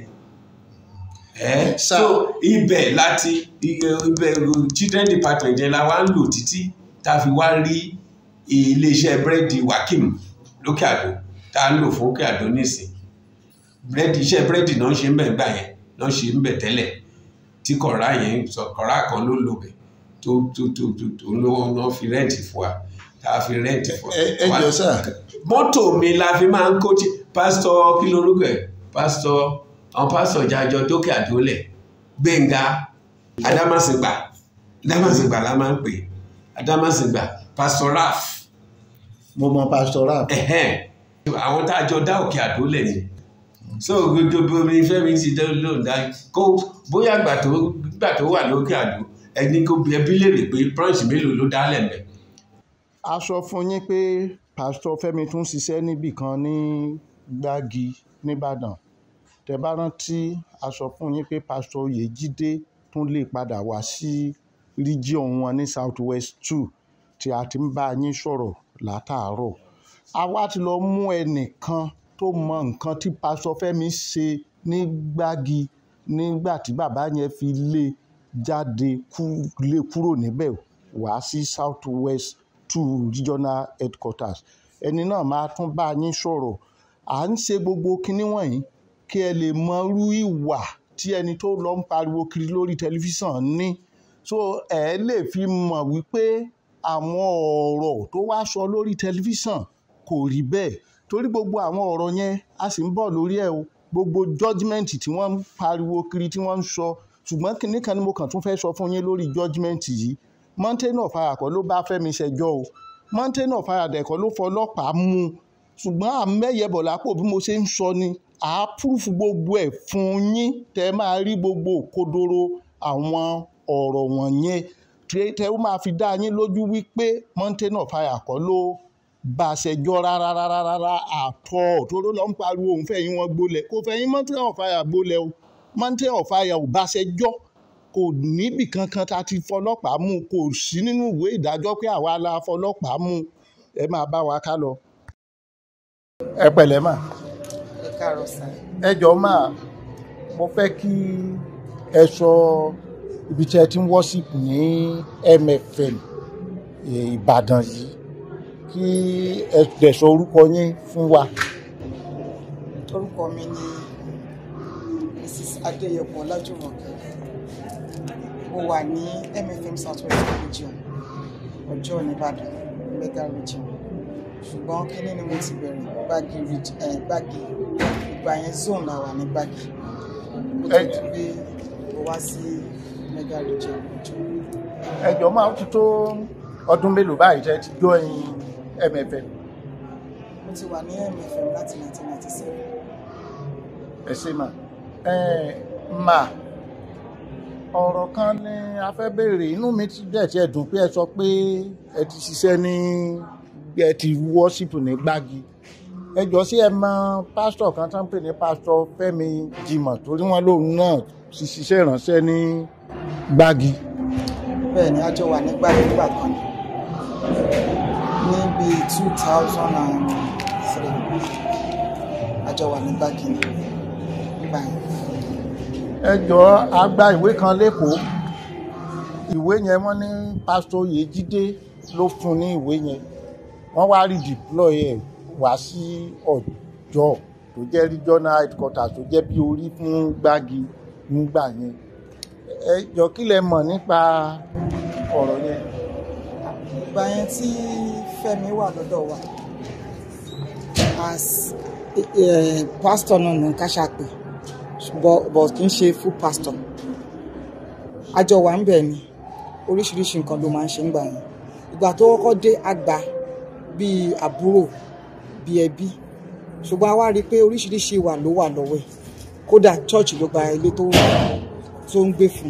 ẹ Sá- so ibẹ̀ láti ibẹ̀ children department yẹn la wá ń lò títí tá a fi wá rí iléeṣẹ́ búrẹ́dì Wakim lókè àdó tá a ń lò fún òkè àdó nísìn búrẹ́dì iṣẹ́ búrẹ́dì náà ń ṣe ń bẹ̀ gbà yẹn náà ṣe ń bẹ̀ tẹ́lẹ̀ tí kọ̀ọ̀rá yẹn sọ kọ̀ọ̀rá kan ló lò bẹ̀ tó tó tó tó tó ló wọn fi rẹ́ǹtì fún wa tá a fi rẹ́ǹtì fún ẹ ẹ wa jọ sá mọ́tò mi la fi máa ń kó tí pásítọ̀ kí lorúkọ ẹ̀ pásítọ̀ àwọn pásítọ̀ jájọ dókè àdólẹ̀ gbẹ̀ngà adámàsìgbà adámàsìgbà la máa ń pè adámàsìgbà pásítọ̀ raf mo mọ pásítọ̀ rap ẹ̀hẹ́n àwọn tá a jọ dá òkè àdólẹ̀ ni so gbogbo mi fẹ́mi ti dá lóun dá kó bóyá gbà tó gbà tó wà lókè àdó ẹni kó bi ẹbí léèrè pé branch mélòó ló dálẹ̀ mẹ́ a sọ fún yín pé pásítọ̀ Fẹ́mi tún ṣiṣẹ́ níbì kan ní Gbági nìbàdàn tẹ bá rántí a sọ fún yín pé pásítọ̀ Yèjídé tún lè padà wá sí region wọn ní south west two tí a ti ń bá yín sọ̀rọ̀ látàárọ̀ a wá ti lọ mú ẹnìkan tó mọ nǹkan tí pásítọ̀ Fẹ́mi ṣe ní Gbági nígbà tí bàbá yẹn fi lé jáde kú- lé kúrò níbẹ̀ wá sí south west two regional headquarters ẹni náà máa tún bá yín sọ̀rọ̀ à ń ṣe gbogbo kinní wọ̀nyí kí ẹ lè mọ irú ìwà tí ẹni tó lọ ń pariwo kiri lórí tẹlifíṣàn ní so ẹ lè fi mọ̀ wípé àwọn ọ̀rọ̀ tó wá sọ lórí tẹlifíṣàn kò rí bẹ́ẹ̀ torí gbogbo àwọn ọ̀rọ̀ yẹn a sì ń bọ̀ lórí ẹ̀ o gbogbo judgement tí wọ́n ń pariwo kiri tí wọ́n ń sọ ṣùgbọ́n kinní kan ni mo kàn tún fẹ́ sọ fún yín lórí judgement yìí mountain of fire kọ́ ló bá Fẹ́mi ṣẹjọ́ o mountain of fire dẹ̀ kọ́ ló fọlọ́pàá mú un ṣùgbọ́n àmẹ́yẹbọ̀ lápò bí mo ṣe ń sọ ni àápùrùfù gbogbo ẹ̀ fún yín tẹ́ máa rí gbogbo òkodoro àwọn ọ̀rọ̀ wọ̀nyẹn tẹ́ tẹ́ ó máa fi dá yín lójú wípé mountain of fire kọ́ ló bá a ṣẹjọ́ rárá rárá rárá àtọ̀ tóró ló ń pariwo òun fẹ̀yìn wọn gbolẹ̀ kò fẹ̀yìn mountain of fire gbolẹ̀ o mountain of fire ò bá a ṣẹjọ́ kò níbì kankan tá a ti fọlọ́pàá mú kò sí nínú ìwé ìdájọ́ pé àwa la fọlọ́pàá mú ẹ máa bá wa ká lọ. ẹ pẹ̀lẹ́ mà ẹ káàárọ̀ sá ẹ jọ máa mo fẹ́ kí ẹ sọ ibi tí ẹ ti ń wọ́sìpù ní MFM eh, Ìbàdàn yìí kí ẹ dẹ̀ sọ orúkọ yín fún wa. orúkọ mi ni mrs adéyẹpọ lájúmọkẹ mo wà ní mfm southwest region ọjọ́ nìbàdàn mega region ṣùgbọ́n kínní ni mo ti bẹ̀rẹ̀ gbági reg- eh, gbági ìgbà yẹn zone la wà ní gbági mo tó Ẹ- di pé mo wá sí mega region ọjọ́ ẹ jọ máa ti tó ọdún mélòó báyìí tẹ́ ti join MFM mo ti wà ní mfm láti 1997 ẹ ṣe mà ẹ mà ọ̀rọ̀ kan ni a fẹ́ béèrè inú mi ti dẹ̀ tiẹ̀ dùn pé ẹ sọ pé ẹ ti ṣiṣẹ́ ní ẹ ti wọ́ṣípù ní gbági ẹ jọ sí ẹ mọ pásítọ̀ kan tó ń pè ní pásítọ̀ Fẹ́mi Jimoh torí wọn lòun náà ti ṣiṣẹ́ ìránṣẹ́ ní gbági. bẹ́ẹ̀ ni a jọ wà ní gbági nígbà kan ní bíi two thousand and three a jọ wà ní gbági nígbà yẹn. ẹ jọ a gba ìwé kan lẹ́kọ̀ọ́ ìwé yẹn wọ́n ní pásítọ̀ Yèjídé ló fún ní ìwé yẹn wọ́n wá redeploy ẹ̀ wá sí ọjọ́ tó jẹ́ regional headquarters tó jẹ́ bí orí fún gbági nígbà yẹn ẹ jọ kí lẹ mọ̀ nípa ọ̀rọ̀ yẹn. ìgbà yẹn tí Fẹ́mi wà lọ́dọ̀ wa as eh, pastor náà ní ká ṣàpè but but kì í ṣe full pastor àjọ wà ń bẹ̀ ni oríṣiríṣi nǹkan ló máa ń ṣe ń gbà yẹn ìgbà tó kọ́kọ́ dé àgbà bíi àbúrò bíi ẹbí ṣùgbọ́n a wá rí i pé oríṣiríṣi ìwà ló wà lọ́wọ́ ẹ̀ kódà church ló gba ilé tó tó ń gbé fún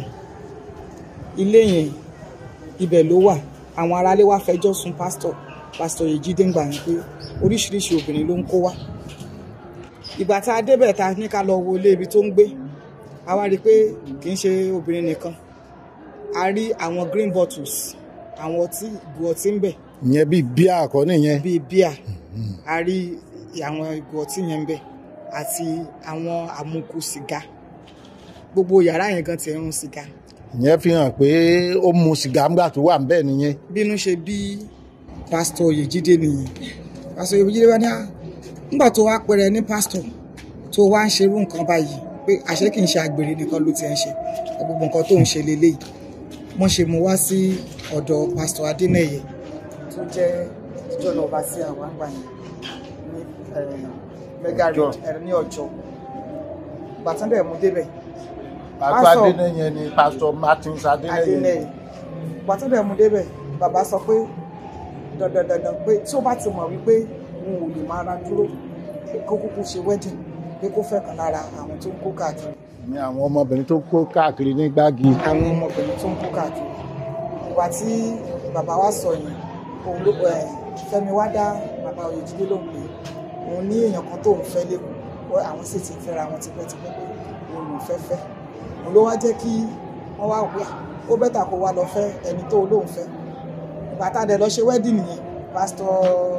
ilé yẹn ibẹ̀ ló wà àwọn aráalé wá fẹjọ́ sùn pásítọ̀ pásítọ̀ Yèjídé ń gbà yẹn pé oríṣiríṣi obìnrin ló ń kó wá ìgbà tá a débẹ̀ ta ní ká lọ wo ilé ibi tó ń gbé a wá rí i pé kì í ṣe obìnrin nìkan a rí àwọn green bottles àwọn ọtí ìgò ọtí ń bẹ ìyẹn bíi bíà àkọ́ nìyẹn. bíi bíà a rí àwọn ìgò ọtí yẹn ń bẹ àti àwọn àmukù sìgá gbogbo yàrá yẹn gan ti ń rún sìgá ìyẹn fi hàn pé ó mu sìgá ńgbà tó wà ńbẹ̀ nìyẹn. bínú ṣe bí pásítọ̀ Yèjídé nìyẹn pásítọ̀ Yèjídé wá ní à nígbà tó wá pẹrẹ ní pásítọ̀ tó wá ń ṣerú nǹkan báyìí pé àṣé kì í ṣe àgbèrè nìkan ló ti ń ṣe gbogbo nǹkan tó ń ṣe lélẹ́yìí wọ́n ṣe mú wá sí ọ̀dọ̀ pásítọ̀ Adénẹ̀yẹ tó jẹ́ ìjọba ọba sí àwọn àgbà yẹn ní mega road ẹ̀rọ ní ọjọ́ gbàtán dẹ̀ mú débẹ̀ pásítọ̀ Pásítọ̀- adénẹyẹ ni pásítọ̀ martins adénẹyẹ. Adénẹ́yẹ gbàtán dẹ̀ mú débẹ̀ bàbá sọ pé dandan dandan pé tí ó bá ti mọ̀ wípé òun ò lè máa ra dúró pé kó kúkú ṣe wedding pé kó fẹ́ kan lára àwọn tó ń kó káàkiri ní àwọn ọmọbìnrin tó kó káàkiri ní gbági. àwọn ọmọbìnrin tó ń kó káàkiri ìgbà tí bàbá wa sọ yẹn òun ló ẹ Fẹ́mi wá dá bàbá Oyèjídé lóhùn pé òun ní èèyàn kan tóun fẹ́ lẹ́kọ̀ọ́ àwọn sì ti fẹ́ra wọn tipẹ́tipẹ́ pé òun lòún fẹ́ fẹ́ òun ló wá jẹ́ kí wọ́n wá wíwà ó bẹ́tà kó wá lọ fẹ́ ẹni tó lóun fẹ́ ìgbà tá a dẹ̀ lọ ṣe wedding nìyẹn pásítọ̀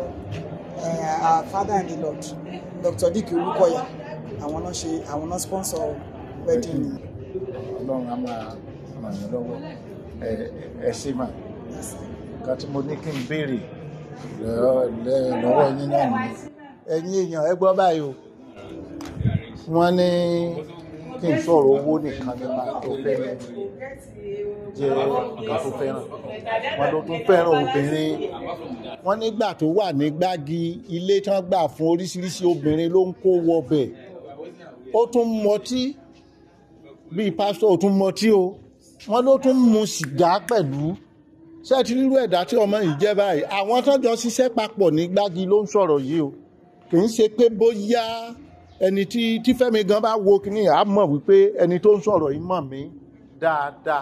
eh, our father in the Lord Dr. Dick Olúkọ̀yà àwọn náà ṣe àwọn náà sponsor wedding nìyẹn. ọlọ́run á máa ràn yín lọ́wọ́ ẹ ẹ ṣe mà nǹkan tí mo ní kí n béèrè lọ́- lẹ́- lọ́wọ́ yín náà nìyẹn. ẹ̀yin èèyàn ẹ gbọ́ báyìí o wọ́n ní kí n sọ̀rọ̀ owó nìkan ní pásítọ̀ Fẹ́mi jẹ́ ọ̀gá tó fẹ́ràn wọn ló tún fẹ́ràn obìnrin wọn nígbà tó wà ní gbági ilé tí wọ́n gbà fún oríṣiríṣi obìnrin ló ń kó wọbẹ̀ ó tún mọtí bíi pásítọ̀ ó tún mọtí o wọn ló tún mu sìgá pẹ̀lú ṣé ẹ ti rírú ẹ̀dá tí ọmọ yìí jẹ́ báyìí àwọn tó jọ ṣiṣẹ́ papọ̀ ní gbági ló ń sọ̀rọ̀ yìí o kì í ṣe pé bóyá ẹni tí tí Fẹ́mi gan bá wo kíní à mọ̀ wípé ẹni tó ń sọ̀rọ̀ yìí mọ̀ mí dáadáa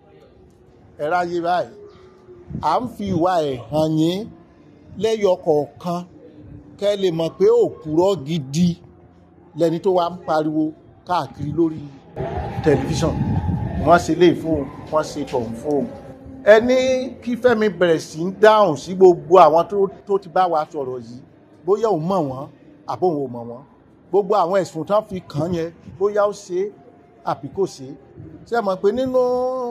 ẹ ráyé báyìí à ń fi ìwà ẹ̀ hàn yín lẹ́yọ kọ̀ọ̀kan kẹ́ ẹ lè mọ̀ pé òpùrọ́ gidi lẹni tó wá ń pariwo káàkiri lórí tẹlifíṣàn wọ́n ṣe lè fún un wọ́n ṣe tọ̀hún fún un ẹni kí Fẹ́mi bẹ̀rẹ̀ sí ń dáhùn sí gbogbo àwọn tó tó ti bá wa sọ̀rọ̀ yìí bóyá òun mọ̀ wọ́n àbóhùn ò mọ̀ wọ́n gbogbo àwọn ẹ̀sùn tán fi kàn án yẹn bóyá ó ṣe é àbí kò ṣe é ṣe mọ̀ pé nínú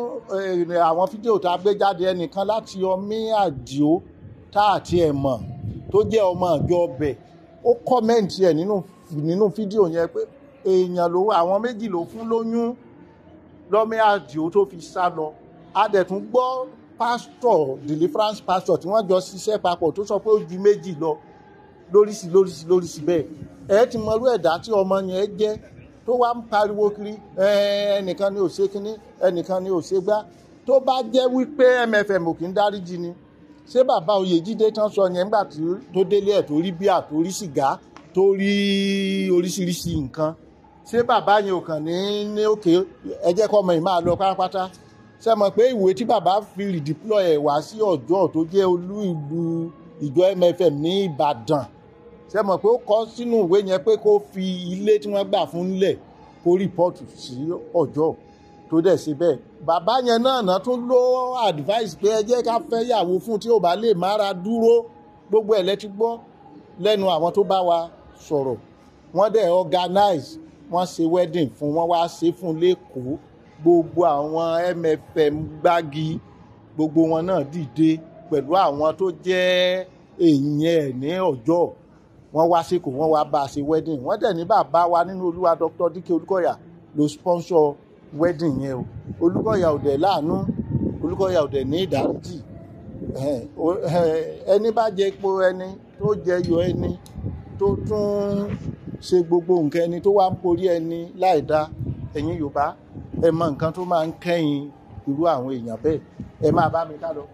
eh, àwọn fídíò tá a gbé jáde ẹnìkan láti ọmí àdìo tá àti ẹ̀ mọ̀ tó jẹ́ ọmọ àjọ ọbẹ̀ ó kọ́mẹ̀ǹtì ẹ̀ nínú nínú fídíò yẹn pé èèyàn ló àwọn méjì ló fún lóyún lọ́mí àdìo tó fi sá lọ a dẹ̀ tún gbọ́ pásítọ̀ deliverance pastor tí wọ́n jọ ṣiṣẹ́ papọ̀ tó sọ pé ó ju méjì lọ lóríṣi lóríṣi lóríṣi bẹ́ẹ̀ ẹ ti mọrú ẹ̀dá tí ọmọ yẹn jẹ́ tó wá ń pariwo kiri "Ẹ, ẹnìkan ni ò ṣe kínní ẹnìkan ni ò ṣe gbá tó bá jẹ́ wípé MFM ò kì í dáríjì ni ṣé bàbá Oyèjídé tán sọ yẹn nígbà tí tó délé ẹ̀ tó rí bíà tó rí sìgá tó rí oríṣiríṣi nǹkan ṣé bàbá yẹn ò kàn ní ní òkè ẹ jẹ́ kọ́ ọmọ yìí máa lọ pátápátá ṣe mọ̀ pé ìwé tí bàbá fi redeploy ẹ̀ wá sí ọjọ́ tó jẹ́ olú ìlú ìjọ MFM ní Ìbàdàn ṣe mọ̀ pé ó kọ sínú ìwé yẹn pé kó fi ilé tí wọ́n gbà fún nílẹ̀ kó rìpọ́ọ̀tù sí ọjọ́ tó dẹ̀ ṣe bẹ́ẹ̀ bàbá yẹn náà náà tún ló advice pé ẹ jẹ́ ká fẹ́ yàwó fún tí ò bá lè mára dúró gbogbo ẹ̀ lẹ́tí gbọ́ lẹ́nu àwọn tó bá wa sọ̀rọ̀ wọ́n dẹ̀ organize wọ́n ṣe wedding fún wọn wá ṣe fún lẹ́kọ̀ọ́ gbogbo àwọn MFM gbági gbogbo wọn náà dìde pẹ̀lú àwọn tó jẹ́ èèyàn ẹ̀ ní ọjọ́ wọ́n wá síkò wọ́n wá bá a ṣe wedding wọ́n dẹ̀ ní bàbá wa nínú olúwa Dr. Dike Olúkọ̀yà ló sponsor wedding yẹn o Olúkọ̀yà ò dẹ̀ láàánú Olúkọ̀yà ò dẹ̀ ní ìdáríjì ẹ̀hẹ́n, o- ẹ̀hẹ́n, ẹni bá jẹ epo ẹni tó jẹ yọ ẹni tó tún ṣe gbogbo nǹkan ẹni tó wá ń porí ẹni láì dá ẹ̀yin Yorùbá ẹ mọ nǹkan tó máa ń kẹ́yìn irú àwọn èèyàn bẹ́ẹ̀ ẹ máa bá mi ká lọ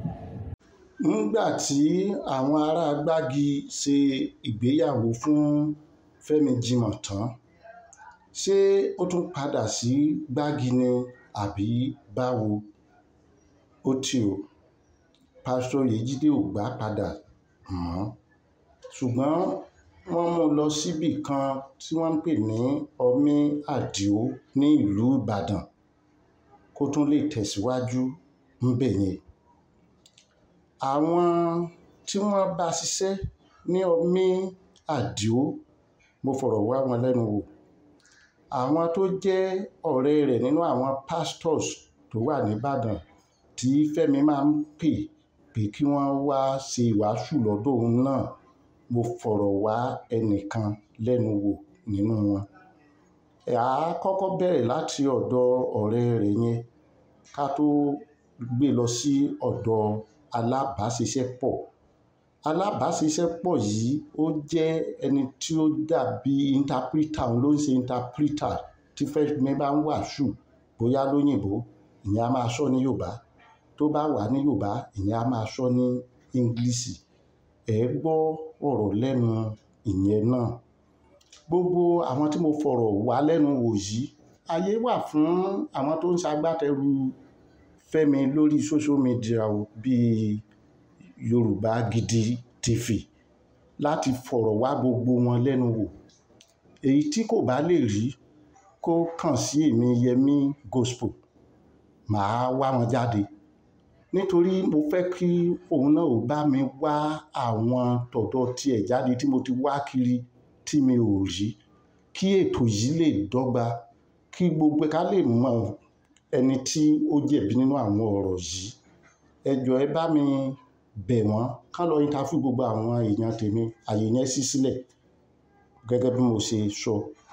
nígbà tí àwọn ará gbági ṣe ìgbéyàwó fún Fẹ́mi Jimoh tán ṣé ó tún padà sí gbági ni àbí báwo ó tì ó pásítọ̀ Yèjídé ò gbà padà mọ́ ṣùgbọ́n wọ́n mú un lọ síbì kan tí wọ́n ń pè ní ọmí àdìo ní ìlú Ìbàdàn kó tún lè tẹ̀síwájú ńbẹ̀ yẹn àwọn tí wọ́n bá ṣiṣẹ́ ní ọmí àdìo mo fọ̀rọ̀ wá wọn lẹ́nu wò àwọn tó jẹ́ ọ̀rẹ́ rẹ̀ nínú àwọn pastors tó wà nìbàdàn tí Fẹ́mi máa ń pè pé kí wọ́n wá ṣe ìwàásù lọ́dọ̀ òun náà mo fọ̀rọ̀ wá ẹnìkan lẹ́nu wò nínú wọn ẹ̀ á kọ́kọ́ bẹ̀rẹ̀ láti ọ̀dọ̀ ọ̀rẹ́ rẹ̀ yẹn ká tó gbé lọ sí ọ̀dọ̀ alábàáṣiṣẹ́pọ̀ alábàáṣiṣẹ́pọ̀ yìí ó jẹ́ ẹni tí ó dàbí interpreter òun ló ń ṣe interpreter tí Fẹ́mi bá ń wàásù bóyá lóyìnbó ìyẹn á máa sọ ní Yorùbá tó bá wà ní Yorùbá ìyẹn á máa sọ ní English ẹ gbọ́ ọ̀rọ̀ lẹ́nu ìyẹn náà gbogbo àwọn tí mo fọ̀rọ̀ wá lẹ́nu wò yìí ayé wà fún àwọn tó ń ṣagbátẹrù Fẹ́mi lórí social media o, bíi Yorùbá Gidi TV láti fọ̀rọ̀ wá gbogbo wọn lẹ́nu wò èyí tí kò bá lè rí kó kàn sí èmi Yẹmí Gospel màá wá wọn jáde nítorí mo fẹ́ kí òun náà ò bá mi wá àwọn tọ̀dọ̀ tiẹ̀ jáde tí mo ti wá kiri tí mi ò rí kí ètò yìí lè dọ́gba kí gbogbo ká lè mọ ẹni tí ó jẹ̀bi nínú àwọn ọ̀rọ̀ yìí ẹ jọ̀ọ́ ẹ bá mi bẹ̀ wọ́n ká lọ interview gbogbo àwọn èèyàn tèmi àyè yẹn ṣí sílẹ̀ gẹ́gẹ́ bí mo ṣe sọ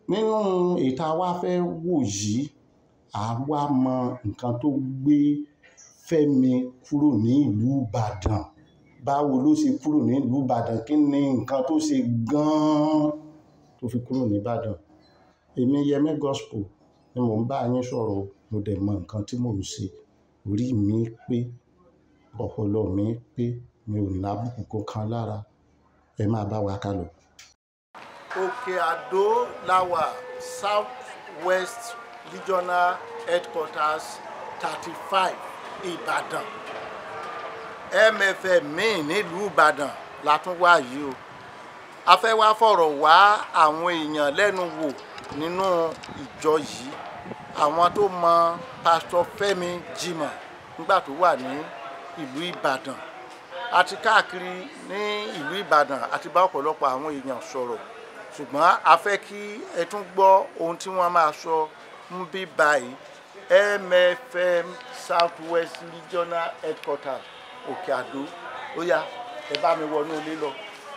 nínú ìta wa fẹ́ wò yìí àwa mọ nǹkan tó gbé Fẹ́mi kúrò ní ìlú Ìbàdàn báwo ló ṣe kúrò ní ìlú Ìbàdàn kí ni nǹkan tó ṣe gan-an tó fi kúrò ní Ìbàdàn èmi Yẹmí Gospel ni mò ń bá yín sọ̀rọ̀ mo dẹ̀ mọ nǹkan tí mò ń ṣe orí mi pé ọpọlọ mi pé mi ò lábùkù kankan lára ẹ máa bá wa kálọ. òkè àdó láwà south west regional headquarters thirty five ìbàdàn mfm míì nílùú ìbàdàn la tún wá yìí o a fẹ́ wá fọ̀rọ̀ wá àwọn èèyàn lẹ́nu wò nínú ìjọ yìí àwọn tó mọ pásítọ̀ Fẹ́mi Jimoh nígbà tó wà ní ìlú ìbàdàn àti káàkiri ní ìlú ìbàdàn àti bá ọ̀pọ̀lọpọ̀ àwọn èèyàn sọ̀rọ̀ ṣùgbọ́n a fẹ́ kí ẹ tún gbọ́ ohun tí wọ́n máa sọ ń bí báyìí mfm south west regional headquarters òkè àdó ó yá ẹ bá mi wọnú ilé lọ.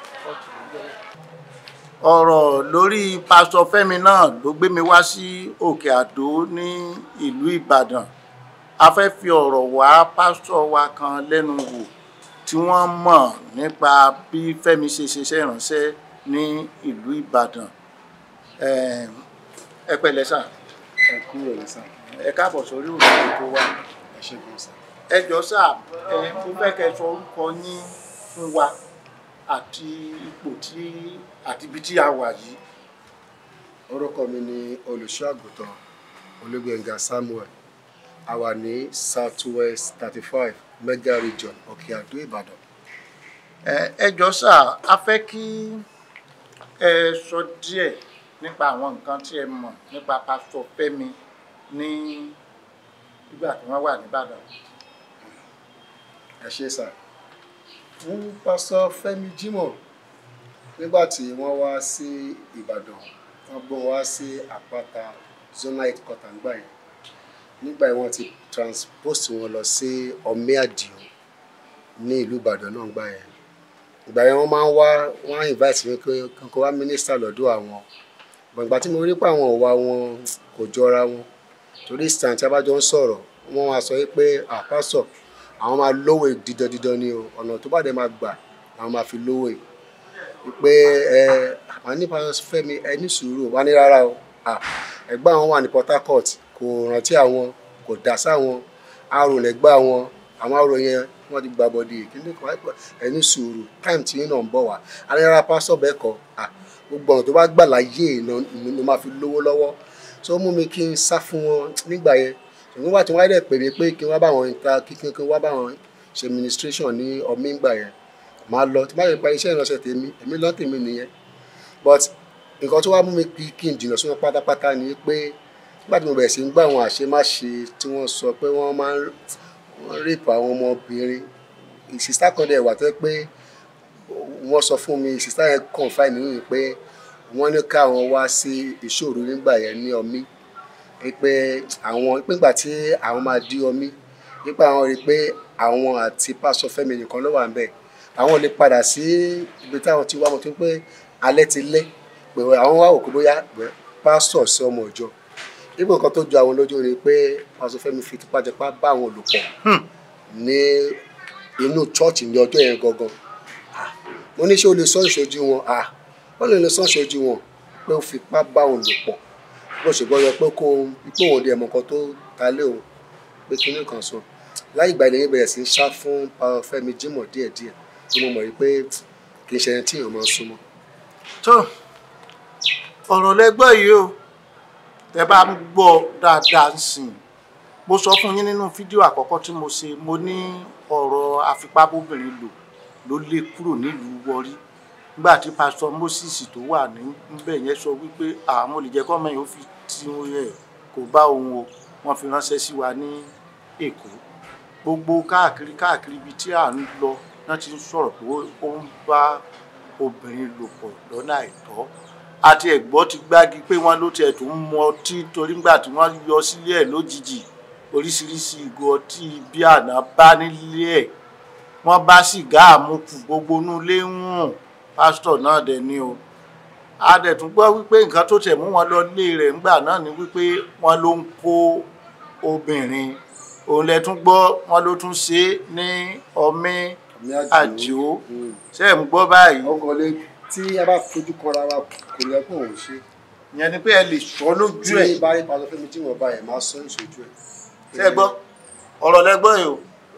ọ̀rọ̀ lórí pásítọ̀ Fẹ́mi náà ló gbé mi wá sí òkè àdó ní ìlú ìbàdàn a fẹ́ fi ọ̀rọ̀ wá pásítọ̀ wa kan lẹ́nu wò tí wọ́n mọ̀ nípa bí Fẹ́mi ṣe ṣiṣẹ́ ìránṣẹ́ ní ìlú ìbàdàn ẹ pẹ̀lẹ́ sà ẹ kúrò ní sá ẹ káàbọ̀ sórí òṣèlú tó wá ẹ ṣe gan sá. ẹ jọ sà ẹ mo fẹ́ kẹ́ sọ orúkọ yín fún wa àti ipò tí àti ibi tí a wà yìí. orúkọ mi ni olùṣọ́ àgùntàn olúgbẹ̀ngà samuel a wà ní south west thirty five mega region òkè àdó ìbàdàn. ẹ ẹ jọ sà a fẹ́ kí ẹ sọ díẹ̀ nípa àwọn nǹkan tí ẹ mọ̀ nípa pásítọ̀ Fẹ́mi ní ìgbà tí wọ́n wà nìbàdàn. ẹ ṣe sá fún pásítọ̀ Fẹ́mi Jimoh nígbà tí wọ́n wá sí ìbàdàn wọ́n gbọ́ wá sí àpáta zonal headquarter ńgbà yẹn nígbà yẹn wọ́n ti transpose wọn lọ sí ọmíàdìo ní ìlú ìbàdàn náà ńgbà yẹn ìgbà yẹn wọ́n máa ń wá wọ́n á invite mi pé kankan wá mínísítà lọ́dọ̀ àwọn gbọ̀ngbà tí mo rí pé àwọn ọ̀wà wọn kò jọra wọn torí stand tí a bá jọ ń sọ̀rọ̀ wọ́n wá sọ pé àpásọ̀ àwọn máa lówó dídán dídán ni o ọ̀nà tó bá dẹ̀ máa gbà làwọn máa fi lówó yìí pé ẹ àwọn nípa Fẹ́mi ẹ ní sùúrù wá ní rárá o ẹgbẹ́ àwọn wà ní Port Harcourt kò rántí àwọn kò dá sáwọn arò lẹ́gbẹ́ àwọn àwọn arò yẹn wọ́n ti gba bọ́dì kíní kan ẹ ní sùúrù time tí yín náà ń bọ̀ wá alára pásọ̀ bẹ́ẹ̀ kọ́ gbogbo ọ̀nà tó bá gbà láyé ló máa fi lówó lọ́wọ́ tó mú mi kí n sá fún wọn nígbà yẹn ṣùgbọ́n wà tí wọ́n á dẹ̀ pè mí pé kí wọ́n bá wọn ta kí kí wọ́n bá wọn ṣe administration ní ọmí ìgbà yẹn máa lọ tí bá yẹ pa iṣẹ́ ìránṣẹ́ tèmi èmi lọ́ tèmi nìyẹn but nǹkan tó wá mú mi kí n jìnnà sí wọn pátápátá ni pé nígbà tí mo bẹ̀rẹ̀ sí ń gbọ́ àwọn àṣemáṣe tí wọ́n sọ pé wọ́n máa ń rape àwọn ọmọbìnrin ìsìsítà kan dẹ̀ wà tó pé wọ́n sọ fún mi ìsìsítà yẹn confide nínú mi pé wọ́n ní káwọn wá sí ìṣòro nígbà yẹn ní ọmí pé àwọn nígbà tí àwọn máa di ọmí nípa àwọn rí i pé àwọn àti pásọ Fẹ́mi nìkan ló wà ń bẹ̀ àwọn lè padà sí ibi táwọn ti wá mọ̀ tó pé alẹ́ ti lé pé àwọn wá òkú bóyá pásọ sí ọmọ ìjọ nígbà nǹkan tó ju àwọn lójú ni pé pásọ Fẹ́mi fi tipátipá bá àwọn olùpọ̀ ní inú chọ́ọ̀chì ní ọjọ́ yẹn gangan mo ní ṣé o lè sọ ìṣojú wọn wọ́n lè lè sọ ìṣojú wọn pé ó fipá bá òun lò pọ̀ bó ṣe gbọ́dọ̀ pé kó ipò òun di ẹ̀mọ́ kan tó ta lé òun pé kinní kan sọ láì ìgbà ìlẹ́yìn bẹ̀rẹ̀ sí ń sá fún Fẹ́mi Jimoh díẹ̀díẹ̀ tí mo mọ̀ rí pé kì í ṣe ẹni tí èèyàn máa ń súnmọ́. tó ọ̀rọ̀ lẹ́gbọ́ yìí o tẹ bá ń gbọ́ dáadáa ń sìn mo sọ fún yín nínú fídíò àkọ́kọ́ tí mo ṣe mo ní ọ̀rọ̀ àfipábóbìnrin lò ló lé kúrò nílùú Warri nígbà tí pásítọ̀ Moses tó wà níbẹ̀ yẹn sọ wípé àwọn olùjẹ́kọ́ mẹ́rin ó fi tí ẹ̀ kò bá òun o wọ́n fi ránṣẹ́ sí wa ní Èkó gbogbo káàkiri káàkiri ibi tí à ń lọ náà ti ń sọ̀rọ̀ pé ó ń bá obìnrin lò pọ̀ lọ́nà àìtọ́ àti ẹ̀gbọ́n ti gbági pé wọ́n ló tiẹ̀ tó ń mu ọtí torí ńgbà tí wọ́n yọ sílé ẹ̀ lójijì oríṣiríṣi ìgò ọtí bí àná bá nílé ẹ̀ wọ́n bá sìgá àmukù gbogbo inú ilé ń rùn pásítọ̀ náà dẹ̀ ni o a dẹ̀ tún gbọ́ wípé nǹkan tó tẹ̀ mú wọn lọ lé rẹ̀ ńgbà náà ni wípé wọ́n ló ń kó obìnrin òun lẹ tún gbọ́ wọ́n ló tún ṣe é ní ọmí Ọmí àdìo Mm. ṣe ń gbọ́ báyìí ọkàn lè tí a bá fojú kanra wa kò yẹ kó òun ṣe ìyẹn ni pé ẹ lè sọ lójú tí ẹ̀ bá rí pàtó fẹ́mi tí wọ́n bá yẹ máa sọ ìṣojú ẹ̀. ṣe gbọ́ ọ̀rọ̀ lẹ́gbọ́n yìí o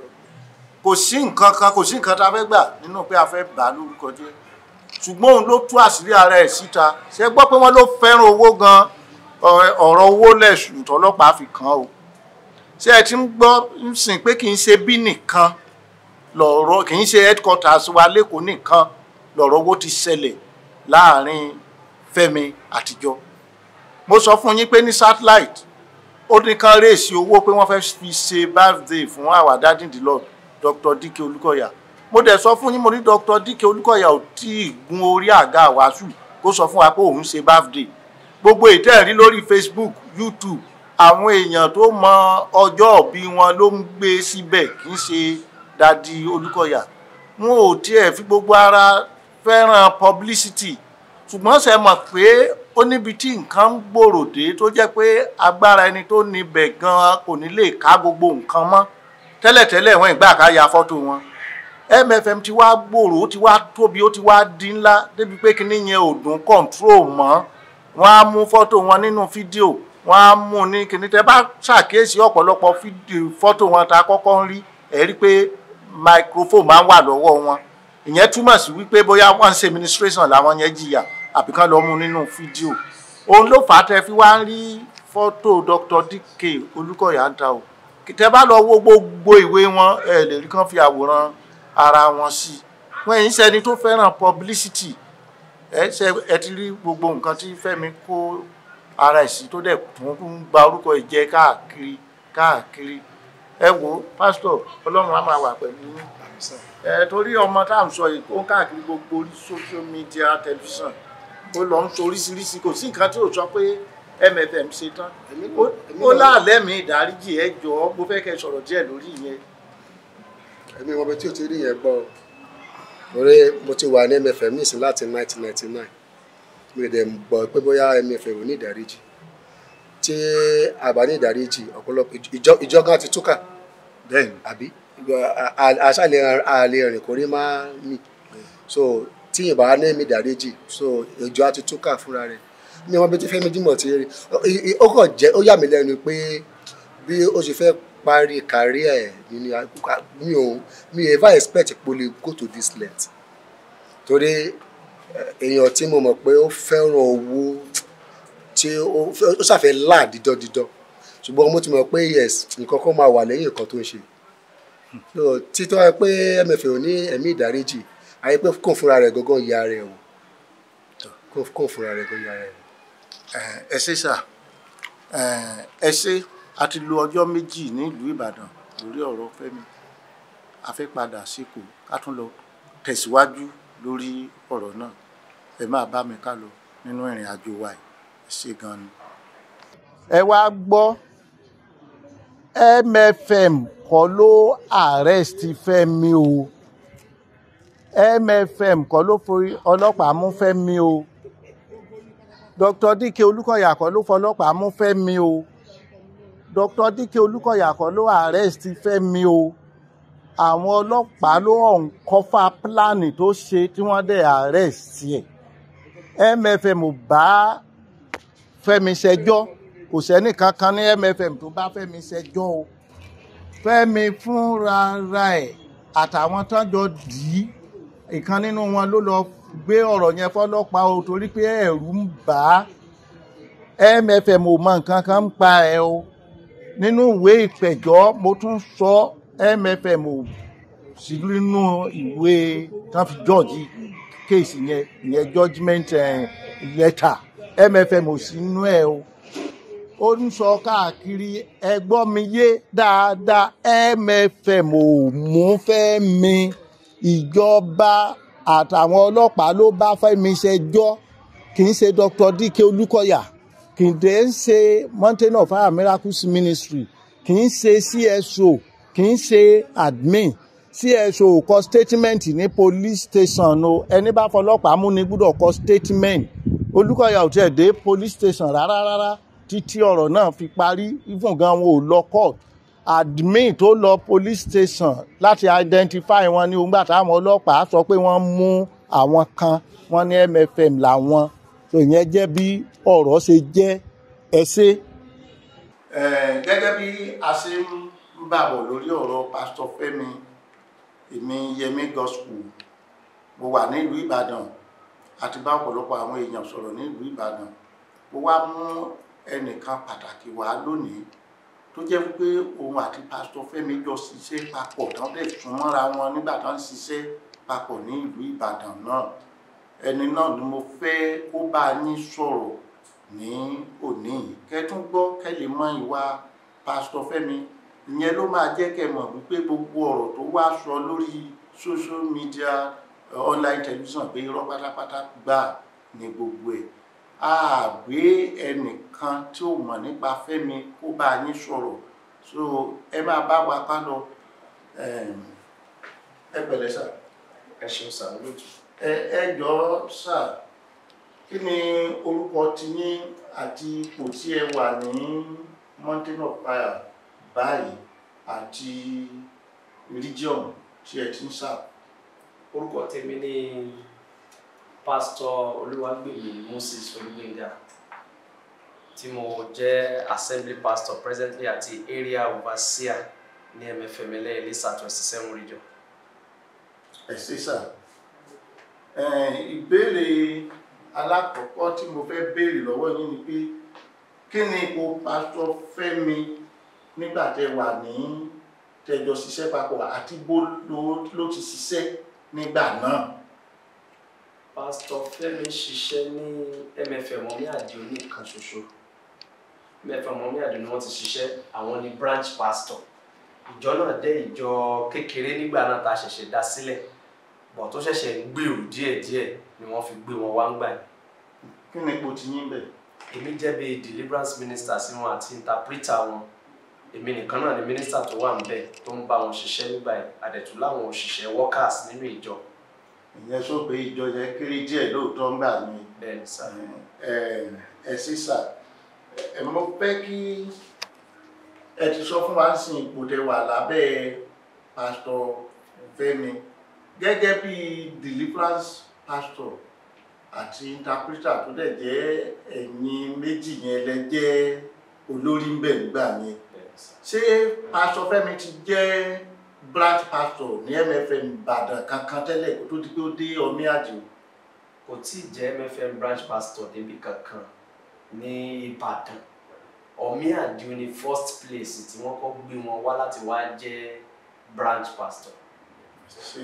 kò sí nǹkan kan kò sí nǹkan tá a fẹ́ gbà nínú pé a fẹ́ bà á lórúkọ jẹ́ ṣùgbọ́n òun ló tú àṣírí ara ẹ̀ síta ṣe gbọ́ pé wọ́n ló fẹ́ràn owó gan ọ̀rẹ́- ọ̀rọ̀ owó lẹ̀sùn tọ́lọ́pàá fi kàn án o ṣé ẹ ti ń gbọ́ ń sìn pé kì í ṣe bí nìkan lọ̀rọ̀ kì í ṣe headquarters wa lẹ́kọ̀ọ́ nìkan lọ̀rọ̀ owó ti ṣẹlẹ̀ láàrin Fẹ́mi àtijọ́ mo sọ fún yín pé ní satellite ó ní kán rèsì owó pé wọ́n fẹ́ fi ṣe birthday fún àwa dádìndínlọ́ọ̀ Dr. Dike Olúkọ̀yà mo dẹ̀ sọ fún yín mo ní Dr. Dike Olúkọ̀yà ò tí ì gun orí àga àwàásù kó sọ fún wa pé òun ṣe birthday gbogbo ìtẹ́ẹ̀rí lórí Facebook YouTube àwọn èèyàn tó mọ ọjọ́ òbí wọn ló ń gbé síbẹ̀ kì í ṣe dadi Olúkọ̀yà wọn ò tiẹ̀ fi gbogbo ara fẹ́ràn publicity ṣùgbọ́n ṣe mọ̀ pé ó níbi tí nǹkan ń gbòòrò dé tó jẹ́ pé agbára ẹni tó níbẹ̀ gan-an kò ní lè ká gbogbo nǹkan mọ́ tẹ́lẹ̀tẹ́lẹ̀ wọ́n ìgbà ká ya fọ́tò wọn MFM ti wá gbòòrò ó ti wá tóbi ó ti wá di ńlá débi pé kíní yẹn ò dùn control mọ́ wọ́n á mú fọ́tò wọn nínú fídíò wọ́n á mú ní kíní tẹ́ bá ṣàkíyèsí ọ̀pọ̀lọpọ̀ fídíò fọ́tò wọn tá a kọ́kọ́ ń rí ẹ̀ rí pé microphone máa ń wà lọ́wọ́ wọn ìyẹn túmọ̀ sí wípé bóyá wọ́n ń ṣe administration làwọn yẹn jìyà àbí kán lọ mú nínú fídíò òun ló fà á tẹ́ fi wá ń rí fọ́tò Dr. Dike Olúkọ̀yà ń ta o tẹ́ bá lọ wo gbogbo ìwé wọn ẹ lè rí kán fi àwòrán ara wọn sí i wọ́n yìí ń ṣẹni tó fẹ́ràn publicity ẹ ṣe ẹ ti rí gbogbo nǹkan tí Fẹ́mi kó ara ẹ̀ sí tó dẹ̀ tún ń gba orúkọ ìjẹ káàkiri káàkiri ẹ wo pásítọ̀ Ọlọ́run á máa wà pẹ̀lú yín ẹ torí ọmọ tá à ń sọ yìí ó ń káàkiri gbogbo orí social media tẹlifíṣàn ó lọ ń sọ oríṣiríṣi kò sí nǹkan tí ò sọ pé MFM ṣe tán Èmi náà- Ó- èmi ó náà- láàlẹ́ mi ìdáríjì ẹ jọ̀ọ́ mo fẹ́ kẹ́ ẹ sọ̀rọ̀ díẹ̀ lórí ìyẹn èmi wọn bẹ tí o ti rí yẹn gbọ́ o. torí mo ti wà ní MFM nísìn láti 1999 mi ò dẹ̀ gbọ́ pé bóyá MFM ò ní ìdáríjì tí àbá ní ìdáríjì ọ̀pọ̀lọpọ̀ ìjọ ìjọ gan ti túkà bẹ́ẹ̀ ni àbí àṣàlẹ̀ àlè rìn kò rí máa mì so tí ìbá ní mi ìdáríjì so ìjọ á ti túkà fúnra rẹ̀ mi wọn bẹ tí Fẹ́mi Dímọ̀ ti rí I- I- ó kàn jẹ́ ó yà mí lẹ́nu pé bí ó ṣe fẹ́ parí kárí ẹ̀ nínú àkókò mi ò mi ò ever expect pé ó lè go to this length torí eh, èèyàn tí mo mọ̀ pé ó fẹ́ràn owó tí ó fẹ́- ó ṣàfẹ́ là dídọ́dídọ́ ṣùgbọ́n mo ti mọ̀ pé yes nǹkan kan máa wà lẹ́yìn nǹkan tó ń ṣe so títọ́ ẹ pé MFM ò ní ẹ̀mí ìdáríjì àyè pé kò fúnra rẹ̀ gangan ya rẹ̀ wò kò kò fúnra rẹ̀ gangan ya rẹ̀ wò. ẹ ṣe sà ẹ ṣe a ti lo ọjọ́ méjì nílùú Ìbàdàn lórí ọ̀rọ̀ Fẹ́mi a fẹ́ padà síkò ká tún lọ tẹ̀síwájú lórí ọ̀rọ̀ náà ẹ máa bá mi ká lọ nínú ìrìn àjò wa yìí ẹ ṣe gan ni. ẹ wá gbọ́ MFM kọ́ ló arrest Fẹ́mi o MFM kọ́ ló forí ọlọ́pàá mú Fẹ́mi o Dr. Dike Olúkọ̀yà kọ́ ló fọlọ́pàá mú Fẹ́mi o Dr. Dike Olúkọ̀yà kọ́ ló arrest Fẹ́mi o àwọn ọlọ́pàá ló ọ̀nkọ́fà pílánì tó ṣe tí wọ́n dẹ̀ arrest ẹ̀ MFM ò bá Fẹ́mi ṣẹjọ́ kò sẹ́ni kankan ní MFM tó bá Fẹ́mi ṣẹjọ́ o Fẹ́mi fúnra ra ẹ̀ àtàwọn tán jọ dì í ìkan nínú wọn ló lọ gbé ọ̀rọ̀ yẹn fọlọ́pàá o torí pé ẹ̀rù ń bà á MFM ò mọ nǹkan kan ń pa ẹ̀ o nínú ìwé ìpẹ̀jọ́ mo tún sọ MFM ò sí nínú ìwé tán fi jọ́ọ̀jì kéèsì yẹn ìyẹn judgement eh, letter MFM ò sí nínú ẹ̀ o ó ń sọ káàkiri ẹgbọ́n mi yé dáadáa MFM ò mú Fẹ́mi ìjọba àtàwọn ọlọ́pàá ló bá Fẹ́mi ṣẹjọ́ kì í ṣe Dr. Dike Olúkọ̀yà kì í dé ń ṣe Mountain of Fire Miracles Ministry kì í ṣe CSO kì í ṣe admin CSO kọ statement ní police station o ẹni bá fọlọ́pàá mú ni gbọ́dọ̀ kọ statement olùkọ́yà ò tiẹ̀ dé police station rárá rárá títí ọ̀rọ̀ náà fi parí even gan wọn ò lọ court admin tó lọ police station láti identify wọn ní ogbà táwọn ọlọ́pàá sọ pé wọ́n mú àwọn kan wọ́n ní MFM làwọn tó yẹn jẹ́ bí ọ̀rọ̀ ṣe jẹ́ ẹsẹ̀. gẹ́gẹ́ bí a ṣe ń bàbọ̀ lórí ọ̀rọ̀ pásítọ̀ Fẹ́mi èmi Yẹmí gospel mo wà nílùú Ìbàdàn àti bá ọ̀pọ̀lọpọ̀ àwọn èèyàn sọ̀rọ̀ nílùú Ìbàdàn mo wá mú ẹnìkan pàtàkì wá lónìí tó jẹ́ wípé òun àti pásítọ̀ Fẹ́mi jọ ṣiṣẹ́ papọ̀ tán lè sún mọ́ra wọn nígbà tán ń ṣiṣẹ́ papọ̀ ní ìlú Ìbàdàn náà ẹni náà ni mo fẹ́ kó bá yín sọ̀rọ̀ ní òní kẹ́tún gbọ́ kẹ́ lè mọ ìwà pásítọ̀ Fẹ́mi ìyẹn ló máa jẹ́ kẹ́ mọ̀ wípé gbogbo ọ̀rọ̀ tó wá sọ lórí social media online television pé irọ́ pátápátá gbà ní gbogbo ẹ̀ a gbé ẹnìkan tí ò mọ̀ nípa Fẹ́mi kó bá yín sọ̀rọ̀ so ẹ máa bá wa ká lọ ẹ pẹ̀lẹ́ sà ẹ ṣeun sàmúlòtù. ẹ ẹ jọ̀ọ́ sà kí ni orúkọ tiyín àti ipò tí ẹ wà ní mountain of fire báyìí àti region tí ẹ ti ń sà. orúkọ tèmi ni pásítọ̀ olúwàgbèmí moses olúgbénga tí mo jẹ́ assembly pastor presently àti area overseer ní MFM Ẹlẹ́yẹlé twenty seven region. ẹ ṣé sà ìbéèrè alákọ̀ọ́kọ́ tí mo fẹ́ béèrè lọ́wọ́ yín ni pé kí ni ipò pásítọ̀ Fẹ́mi nígbà tẹ wà ní tẹjọ ṣiṣẹ́ papọ̀ àti bó ló ti ṣiṣẹ́ nígbà náà. pásítọ̀ Fẹ́mi ṣiṣẹ́ ní MFM Ọmí Àdìó nìkan ṣoṣo MFM Ọmí Àdìó ni wọ́n ti ṣiṣẹ́ àwọn ni branch pastor ìjọ náà dé ìjọ kékeré nígbà náà tá a ṣẹ̀ṣẹ̀ dá sílẹ̀ bọ̀ tó ṣẹ̀ṣẹ̀ ń gbèrú díẹ̀díẹ̀ ni wọ́n fi gbé wọn wá ń gbà yìí. kí ni ipò tí yín bẹ̀. èmi jẹ́ bíi deliverance minister sí wọn àti interpreter wọn èmi nìkan náà ni minister tó wà níbẹ̀ tó ń bá wọn ṣiṣẹ́ nígbà yìí àdẹ̀tú láwọn òṣìṣẹ́ workers nínú ìjọ. ìyẹn sọ pé ìjọ yẹn kéré díẹ̀ lóòótọ́ ńgbà mi. bẹ́ẹ̀ni sá. ẹ sí sà ẹ mo fẹ́ kí ẹ ti sọ fún wa sí ipò tẹ wà lábẹ́ pásítọ̀ Fẹ́mi gẹ́gẹ́ bí deliverance pastor àti interpreter tó dẹ̀ jẹ́ ẹ̀yin méjì yẹn lẹ jẹ́ olórí ń bẹ̀ nígbà yẹn ṣé pastor Fẹ́mi ti jẹ́ branch pastor ní MFM Ìbàdàn kankan tẹ́lẹ̀ kó tó di pé ó dé Ọmí Àdìó. kò tí ì jẹ́ MFM branch pastor débi kankan ní Ìbàdàn Ọmí Àdìó ni first place tí wọ́n kọ́ gbé wọn wá láti wá jẹ́ branch pastor. ṣe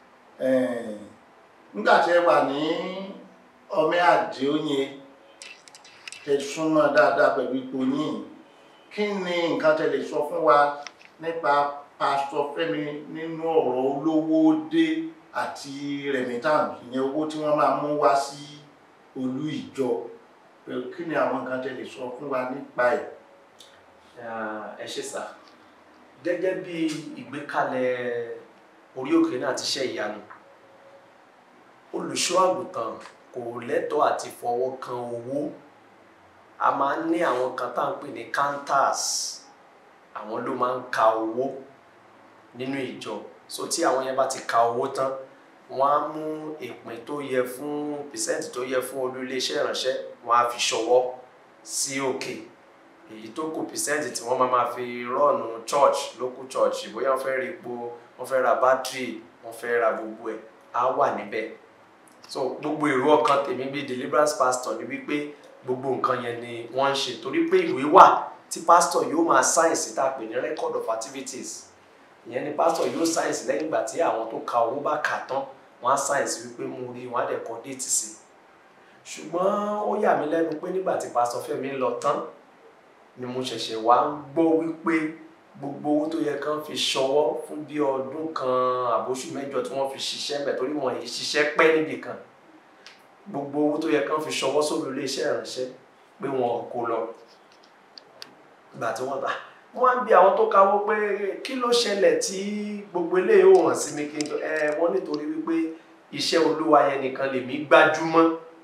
nígbà tí ẹ wà ní Ọmí Àdìó yẹn tẹ súnmọ́ dáadáa pẹ̀lú ipò yín kí ni nǹkan tẹ lè sọ fún wa nípa pásítọ̀ Fẹ́mi nínú ọ̀rọ̀ olówó dé àti remittance ìyẹn owó tí wọ́n máa mú wá sí olú ìjọ kí ni àwọn nǹkan tẹ lè sọ fún wa nípa ẹ̀. ẹ ṣe sà gẹ́gẹ́ bí ìgbékalẹ̀ orí òkè náà ti ṣe ìyanu olùṣọ́ àgùntàn kò lẹ́tọ̀ọ́ àti fọwọ́ kan owó a máa ń ní àwọn kan tá à ń pè ní counters àwọn ló máa ń ka owó nínú ìjọ so tí àwọn yẹn bá ti ka owó tán wọ́n á mú ìpín tó yẹ fún percent tó yẹ fún olú iléeṣẹ́ ìránṣẹ́ wọ́n á fi ṣọwọ́ sí òkè èyí tó kù percent tí wọ́n máa máa fi rọ́ọ̀nù church local church bóyá wọ́n fẹ́ ra epo wọ́n fẹ́ ra battery wọ́n fẹ́ ra gbogbo ẹ̀ á wà níbẹ̀ so gbogbo èrò ọkàn tèmi bíi deliverance pastor ni wípé gbogbo nǹkan yẹn ni wọ́n ń ṣe torí pé ìwé wà tí pastor yóò máa sáyẹ̀nsì tá a pè ní record of activities ìyẹn ni pastor yóò sáyẹ̀nsì lẹ́yìn ìgbà tí àwọn tó ka owó bá kà tán wọ́n á sáyẹ̀nsì wípé mo rí wọn á dẹ̀ kọ déètì sí ṣùgbọ́n ó yà mí lẹ́nu pé nígbà tí pastor Fẹ́mi lọ tán ni mo ṣẹ̀ṣẹ̀ wá ń gbọ́ wípé gbogbo owó tó yẹ kán fi ṣọwọ́ fún bí ọdún kan àbóṣù mẹ́jọ tí wọ́n fi ṣiṣẹ́ mẹ́ torí wọn yìí ṣiṣẹ́ pẹ́ níbì kan gbogbo owó tó yẹ kán fi ṣọwọ́ sórí iléeṣẹ́ ìránṣẹ́ pé wọn kò lọ ìgbà tí wọ́n bá wọ́n á bi àwọn tó kawó pé kí ló ṣẹlẹ̀ tí gbogbo eléyìí ò hàn sí mi kí n ẹ wọ́n nítorí wípé iṣẹ́ olúwa yẹn nìkan lèmi gbájúmọ́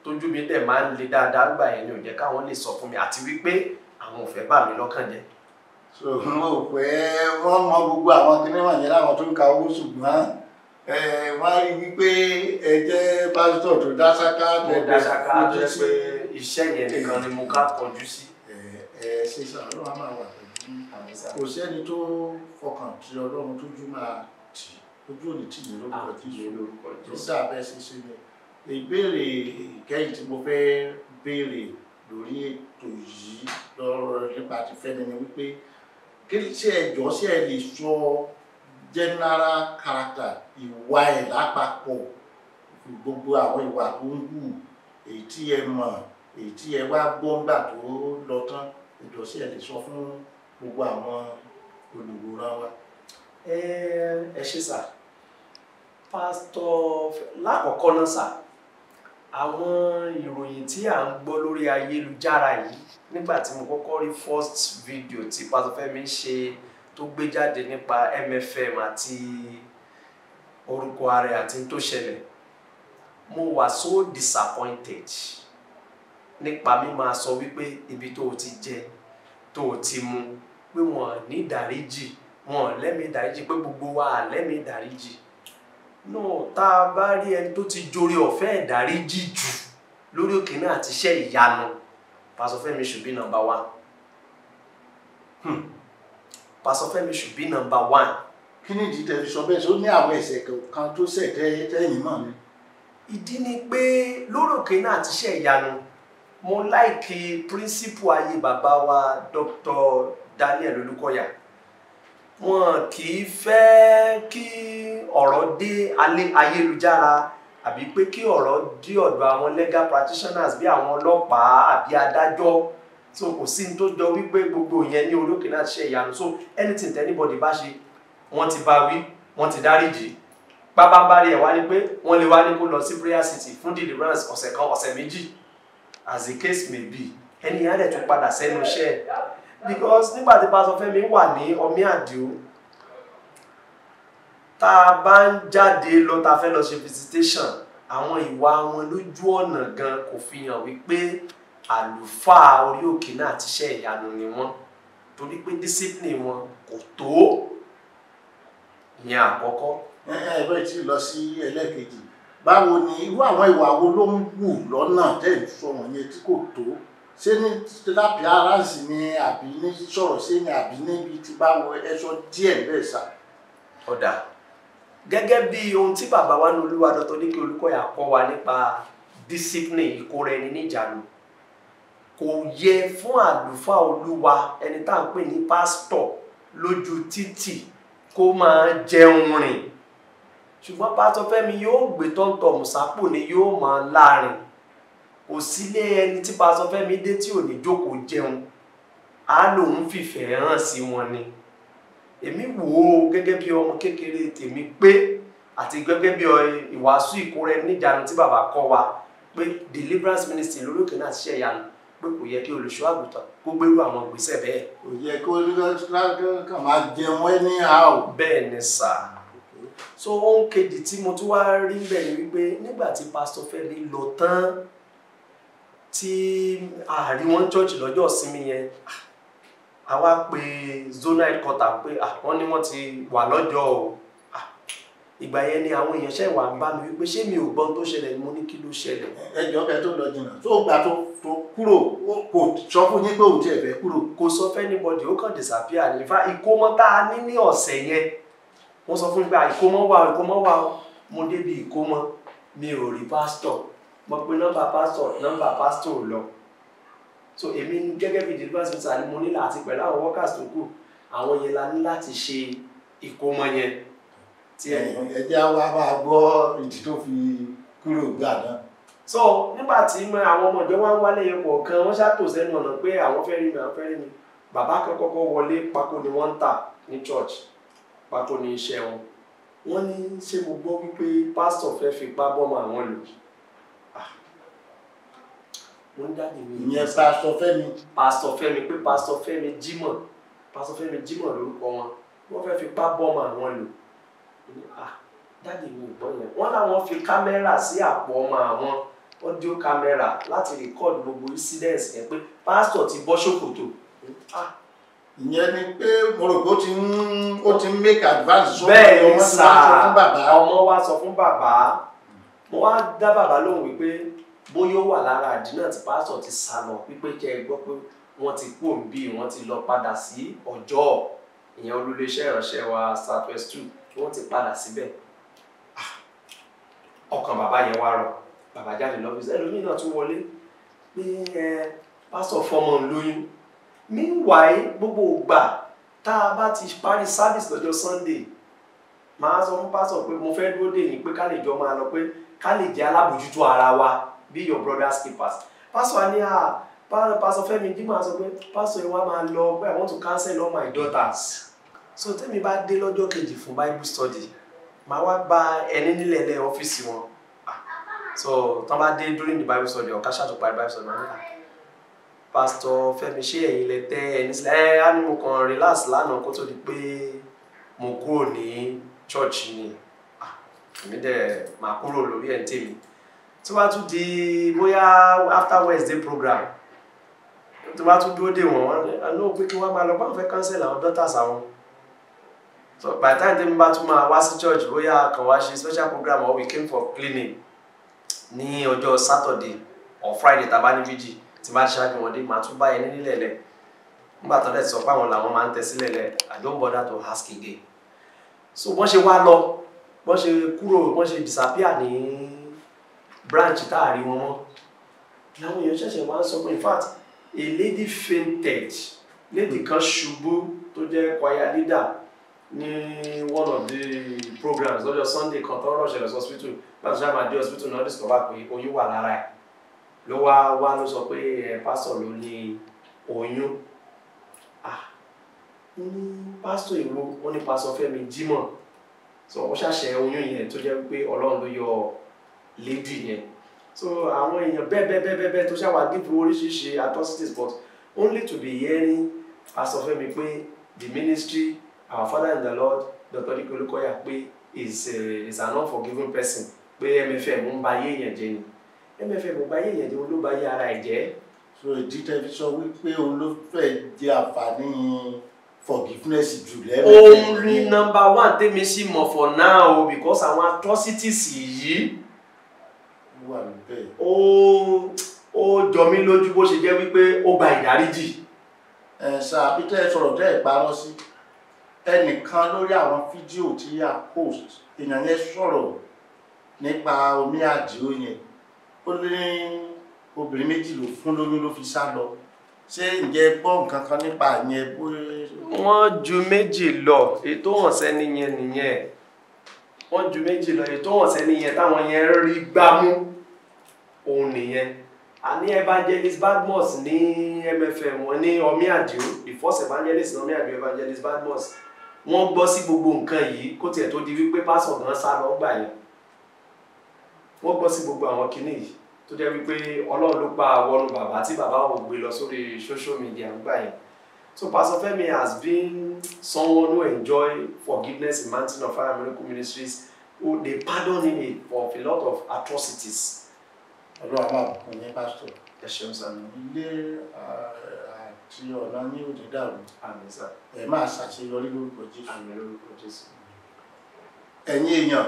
tójú mi dẹ̀ máa ń le dáadáa gbà yẹn ni ò jẹ́ káwọn lè sọ fún mi àti wípé àwọn ò fẹ́ bà mí lọ́kàn jẹ́ so wọn ò pé wọn mọ gbogbo àwọn kinní wọ̀nyẹn láwọn tó ń ka owó ṣùgbọ́n ẹ wọn á rí wípé ẹ jẹ́ pásítọ̀ tó dá sáká mo tẹ̀lé dá ṣáká tó fojú yẹ sí. pé iṣẹ́ yẹn nìkan ni mo ká kọjú sí. ẹ ẹ ṣe sàn ọlọ́run á máa wà pẹ̀lú kò sẹ́ni tó fọkàn tí ọlọ́run tójú máa tì ojú òní tì ní lórúkọ tí Àmín lórúkọ tó Jésù. dà bẹ́ẹ̀ ṣe ṣe ni ìbéèrè ìkẹyìn tí mo fẹ́ béèrè lórí ètò yìí lọ́rọ̀ nípa ti fẹ́ni ni wípé kí ni ṣe ẹjọ́ ṣe ẹ lè sọ general character ìwà ẹ̀ lápapọ̀ gbogbo àwọn ìwà tó ń hù èyí tí ẹ mọ̀ èyí tí ẹ wá gbọ́ ńgbà tó lọ tán ẹjọ́ ṣe ẹ lè sọ fún gbogbo àwọn olùwòran wa. ẹ ẹ ṣe sà pásítọ̀ lákọ̀ọ́kọ́ náà sà àwọn ìròyìn tí à ń gbọ́ lórí ayélujára yìí nígbà tí mo kọ́kọ́ rí first video tí pásítọ̀ Fẹ́mi ṣe tó gbé jáde nípa MFM àti orúkọ ààrẹ àti tó ṣẹlẹ̀ mo wà so disappointed nípa mímáa sọ wípé ibi tó o ti jẹ tó o ti mu pé wọn ní ìdáríjì wọn lẹ́mìí ìdáríjì pé gbogbo wa lẹ́mìí ìdáríjì náà tá a bá rí ẹni tó ti jorí ọ̀fẹ́ ìdáríjì jù lórí òkè náà àti iṣẹ́ ìyanu pásọ Fẹ́mi should be number one hmm. pásọ Fẹ́mi should be number one kí ni ìdí tẹ́ fi sọ bẹ́ẹ̀ ṣé ó ní àwọn ẹ̀ṣẹ̀ kan tó ṣẹ̀ tẹ́ tẹ́yìn náà ni. ìdí ni pé lórí òkè náà àti iṣẹ́ ìyanu mo láìkí píríncípù ayé bàbá wa Dr. Daniel Olúkọ̀yà wọn kì í fẹ́ kí ọ̀rọ̀ dé alẹ́ ayélujára àbí pé kí ọ̀rọ̀ dé ọ̀dọ̀ àwọn legal practitioners bí àwọn ọlọ́pàá àbí adájọ́ so kò sí ní tó jọ wípé gbogbo ìyẹn ní orí òkè náà ṣe ìyanu so anything that anybody bá ṣe wọ́n ti bá wí wọ́n ti dáríjì pápánbárí ẹ̀ wá ní pé wọ́n lè wá ní kó lọ sí prayer city fún deliverance ọ̀sẹ̀ kan ọ̀sẹ̀ méjì as the case may be ẹni yẹn á dẹ̀ tún padà sẹ́nu iṣẹ́ ẹ̀ because nígbà tí pásọ Fẹ́mi wà ní ọmí àdìo tá a bá ń jáde lọ tá a fẹ́ lọ ṣe visitation àwọn ìwà wọn lójú ọ̀nà gan kò fi hàn wípé àlùfáà orí òkè náà ti ṣe ìyanu ni wọ́n torí pé discipline wọn kò tó ìyẹn àkọ́kọ́ ẹ ẹ bẹ́ẹ̀ tí lọ sí ẹlẹ́ẹ̀kejì báwo ni irú àwọn ìwà wo ló ń wù lọ́nà tẹ́ ẹ̀ sọ wọ̀nyẹn tí kò tó ṣé ní lápì aráàsì ni àbí ní sọ̀rọ̀ sí ni àbí níbi tí báwo ẹ sọ díẹ̀ bẹ́ẹ̀ sà. ọ̀dà gẹ́gẹ́ bí ohun tí bàbá wa ní olúwa dọ́tọ̀ ní kí Olúkọ̀yà kọ́ wa nípa discipline ìkóra ẹni níjànú kò yẹ fún àlùfáà olúwa ẹni tá à ń pè ní pásítọ̀ lójú títì kó máa jẹun rìn ṣùgbọ́n pásítọ̀ Fẹ́mi yóò gbé tọ́ntọ̀ mùsápò ni yóò máa láàrin kò sílé ẹni tí pásítọ̀ Fẹ́mi dé tí ò ní jókòó jẹun á lòun fìfẹ́ hàn sí wọn ni èmi wò ó gẹ́gẹ́ bí ọmọ kékeré tèmi pé àti gẹ́gẹ́ bí ìwàásù ìkóra ẹni níjànú tí bàbá kọ́ wa pé deliverance ministry lórí òkè náà ṣiṣẹ́ ìyanu pé kò yẹ kí olùṣọ́ àgùntàn kó gbérú àwọn ìgbésẹ̀ bẹ́ẹ̀. kò yẹ kó kàn máa jẹun anyhow. bẹ́ẹ̀ ni sà so ohun kejì tí mo tún wá rí bẹ́ẹ̀ ni wípé nígbà tí pásítọ̀ Fẹ́mi lọ tán tí àárín wọn church lọ́jọ́ ìsinmi yẹn àwa pe zona headquarter pé wọ́n ní wọ́n ti wà lọ́jọ́ o ìgbà yẹn ni àwọn èèyàn ṣẹ̀ wà ń bá mi wípé ṣé mi ò gbọ́n tó ṣẹlẹ̀ mo ní kí ló ṣẹlẹ̀. ẹjọ́ kẹ tó lọ jìnnà tó gbà tó tó kúrò kò sọ fún yín pé òun tiẹ̀ fẹ́ kúrò. kò sọ fẹ́nibọ̀dì ó kàn disappear ní fa ìkómọ tá a ní ní ọ̀sẹ̀ yẹn wọ́n sọ fún mi pé ìkómọ wà ìkómọ wà mo débi ìkómọ mi ò rí pásítọ̀ mo pe nọ́mbà pásítọ̀ nọ́mbà pásítọ̀ ò lọ so èmi gẹ́gẹ́ bí deliverance center ni mo ní láti pẹ̀lú àwọn workers tó kù àwọn yẹn la ní láti ṣe ìkómọ yẹn tí ẹ ẹjẹ wa máa gbọ́ ìdí tó fi kúrò gbà náà. so nígbà tí àwọn ọmọ ìjọ wa ń wálé yẹn kọ̀ọ̀kan wọ́n ṣàtò sẹ́nu ọ̀nà pé àwọn fẹ́ rí mi àwọn fẹ́ rí mi bàbá kan kọ́kọ́ wọlé pákó ni wọ́n ń tà ní church pákó ni iṣẹ́ wọn wọ́n ní ṣé mo gbọ́ wípé pásítọ̀ fẹ́ fipá bọ́mọ àwọn lò mo ń jáde mi. ìyẹn pásítọ̀ Fẹ́mi. pásítọ̀ Fẹ́mi pé pásítọ̀ Fẹ́mi Jímọ̀ pásítọ̀ Fẹ́mi Jímọ̀ lórúkọ wọn wọ́n fẹ́ fipá bọ́mọ àwọn lò ah dáàdi mi ò gbọ́ yẹn wọ́n láwọn fi kámẹ́rà sí àpò ọmọ àwọn audio camera láti record gbogbo incidents yẹn pé pásítọ̀ ti bọ́ ṣòkòtò ah ìyẹn ni pé mo rò pé ó ti ń ó ti ń make advance so bẹ́ẹ̀ ni ọmọ ti sà wá sọ fún bàbá ọmọ wa sọ fún bàbá mo wá dá bàbá lóhùn wípé bóyá ó wà lára àdínà tí pásítọ̀ ti sá lọ wípé kẹ́ ẹ gbọ́ pé wọ́n ti kú òǹbí wọ́n ti lọ padà sí ọjọ́ ìyẹn olúléeṣẹ́ ìránṣẹ́ wa southwest two wọ́n ti padà síbẹ̀ Ah, ọkàn bàbá yẹn wá rọ bàbá jáde lọ́fíìsì ẹlòmíì náà tún wọlé pé ẹ pásítọ̀ fọmọ ń lóyún meanwhile gbogbo ìgbà tá a bá ti parí service lọ́jọ́ sunday màá sọ fún pásítọ̀ pé mo fẹ́ dúró dè yín pé ká lè jọ máa lọ pé ká lè jẹ́ alábòjútó ara wa be your brother's keepers pásítọ̀ á ní à pá- pásítọ̀ Fẹ́mi dímọ̀ á sọ pé pásítọ̀ ẹ wá máa lọ pé I want to cancel all my daughters so tẹ́mi bá dé lọ́jọ́ kejì fún bible study màá wá gba ẹni nílẹ̀ lẹ́ ọ́fíìsì wọn Ah, so tán bá dé during the bible study ọ̀ká ṣàtúparí bible study màá ní à pásítọ̀ Fẹ́mi ṣé ẹ̀yin lẹ tẹ́ ẹni sílẹ̀ ẹ á ní mo kàn relax lánàá kó tó di pé mo kúrò ní church ni Ah, èmi dẹ̀ máa kúrò lórí ẹ̀ ń tèmi tó bá tún di bóyá after Wednesday program tó bá tún dúró dè wọ́n wọ́n ní àná pé kí wọ́n máa lọ báwọn fẹ́ cancel àwọn daughters àwọn so by the time tèmi bá tún máa wá sí church bóyá kàn wá ṣe special program or we came for cleaning ní ọjọ́ Saturday or Friday tàbá ní fíjì tí bá ṣáájú wọn dé màá tún bá ẹni nílẹ̀ lẹ̀ nígbà tó dẹ̀ sọ pé àwọn làwọn máa ń tẹ sílẹ̀ lẹ̀ I don't bother to ask again so wọ́n ṣe wá lọ wọ́n ṣe kúrò wọ́n ṣe disappear ní branch táàrí wọn mọ́ làwọn èèyàn ṣẹ̀ṣẹ̀ wá ń sọ pé in fact a lady fainted lady kan ṣubú tó jẹ́ choir leader ní one of the programs lọ́jọ́ Sunday kan tó rọ̀ ṣẹlẹ̀ sí hospital láti ṣáà máa dé hospital náà discover pé oyún wà lára ẹ̀ ló wá wá ló sọ pé ẹ pásítọ̀ ló ní oyún ah wọ́n ní pásítọ̀ ìwo wọ́n ní pásítọ̀ Fẹ́mi Jímọ̀ so wọ́n ṣàṣẹ oyún yẹn tó jẹ́ pé Ọlọ́run ló yọ lady yẹn so àwọn èèyàn bẹ́ẹ̀ bẹ́ẹ̀ bẹ́ẹ̀ bẹ́ẹ̀ tó ṣàwà give oríṣiríṣi atrocities but only to be hearing pásítọ̀ Fẹ́mi pé the ministry our father in the Lord Dr. Dike Olukoya pé is a is an unforgiving person pé MFM ń ba ayé èèyàn jẹ́ ni mfm ò bá yé èèyàn jẹ́ òun ló bá yé ara ẹ̀ jẹ́ so ìdí tẹ́fi sọ wípé òun ló fẹ́ jẹ àǹfààní forgiveness jù lẹ́nu òun ni number one tèmi sì mọ̀ for now o because àwọn atrocities yìí wà níbẹ̀ ó ó jọ mí lójú bó ṣe jẹ́ wípé ó gba ìdáríjì ẹ̀ sà peter sọ̀rọ̀ tẹ́ ẹ̀ parọ́ sí ẹnìkan lórí àwọn fídíò tí a post èèyàn yẹn sọ̀rọ̀ nípa omi àdìo yẹn ó ní obìnrin méjì ló fún lóyún ló fi sá lọ ṣé ǹjẹ́ gbọ́ nǹkan kan nípa yẹn bóyá wọ́n ju méjì lọ ètò hàn sẹ́ni yẹn nìyẹn wọ́n ju méjì lọ ètò hàn sẹ́ni yẹn táwọn yẹn rí gbámú òun nìyẹn àní evangelist Badmus ní MFM wọn ní omi àdìo the first evangelist ní omi àdìo evangelist Badmus wọ́n gbọ́ sí gbogbo nǹkan yìí kó tiẹ̀ tó di wípé pásọ̀ gan sá lọ gbà yẹn wọ́n gbọ́ sí gbogbo àwọn kinní yìí tó jẹ́ wípé ọlọ́run ló pa wọnú bàbá tí bàbá ò gbé lọ sórí social media gbà yẹn so Pastor Femi has been someone who enjoy forgiveness in Mountain of Fire Miracle Ministries who they pardon him for a lot of atrocities. ọlọ́run àwọn àbùkù yẹn pásítọ̀ ẹ ṣeun sanu ilé ah, àti ọ̀nà ní òde dàrú àmì sá ẹ̀ máa ṣàṣeyọrí lórúkọ jésù àmì lórúkọ Jésù. ẹ̀yin èèyàn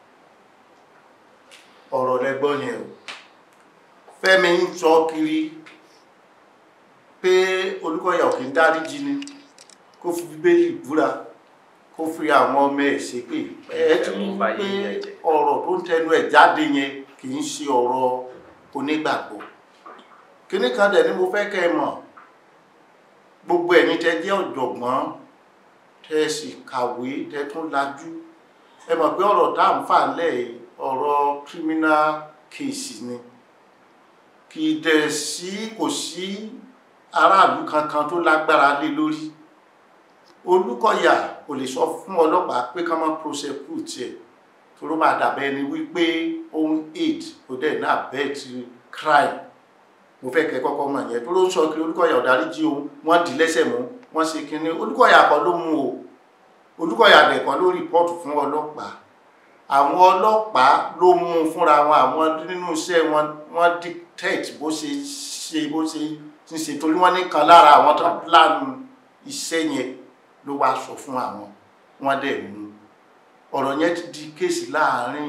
ọ̀rọ̀ lẹ́gbọ́n yẹn o Fẹ́mi ń sọ kiri pé Olúkọ̀yà ò kí ń dáríjì ni kó fi bíbélì búra kó fi àwọn ọmọ ẹ̀ ṣépè ẹ ti rí pé ọ̀rọ̀ tó ń tẹnu ẹ̀ jáde yẹn kì í ṣe ọ̀rọ̀ onígbàgbọ́ kíní kan dẹ̀ ni mo fẹ́ kẹ́ ẹ mọ̀ gbogbo ẹ̀yin tẹ́ jẹ́ ọ̀jọ̀gbọ́n tẹ́ sì kàwé tẹ́ tún lajú ẹ mọ̀ pé ọ̀rọ̀ tá à ń fà lẹ̀ yìí, ọ̀rọ̀ criminal case ni kì í dẹ̀ sí kò sí aráàlú kankan tó lágbára lé lórí Olúkọ̀yà kò lè sọ fún ọlọ́pàá pé ká má prosecute ẹ̀ tó ló máa dàbẹ́ ni wípé ohun aid kò dẹ̀ náà bẹ́ẹ̀ ti crime mo fẹ́ kẹ́ kọ́kọ́ mọ̀ yẹn tó ló ń sọ kiri Olúkọ̀yà ọ̀dáríjì òun wọ́n dì í lẹ́sẹ̀ mú wọ́n ṣe kinní Olúkọ̀yà kọ́ ló mú o Olúkọ̀yà dẹ̀ kọ́ ló rìpọ́ọ̀tù fún ọlọ́pàá àwọn ọlọ́pàá ló mú un fúnra wọn àwọn nínú iṣẹ́ wọn wọ́n dictate bó ṣe ṣe bó ṣe ń ṣe torí wọ́n nìkan lára àwọn tó plánù iṣẹ́ yẹn ló wá sọ fún àwọn wọ́n dẹ̀ mú un. ọ̀rọ̀ yẹn ti di kéèsì láàárín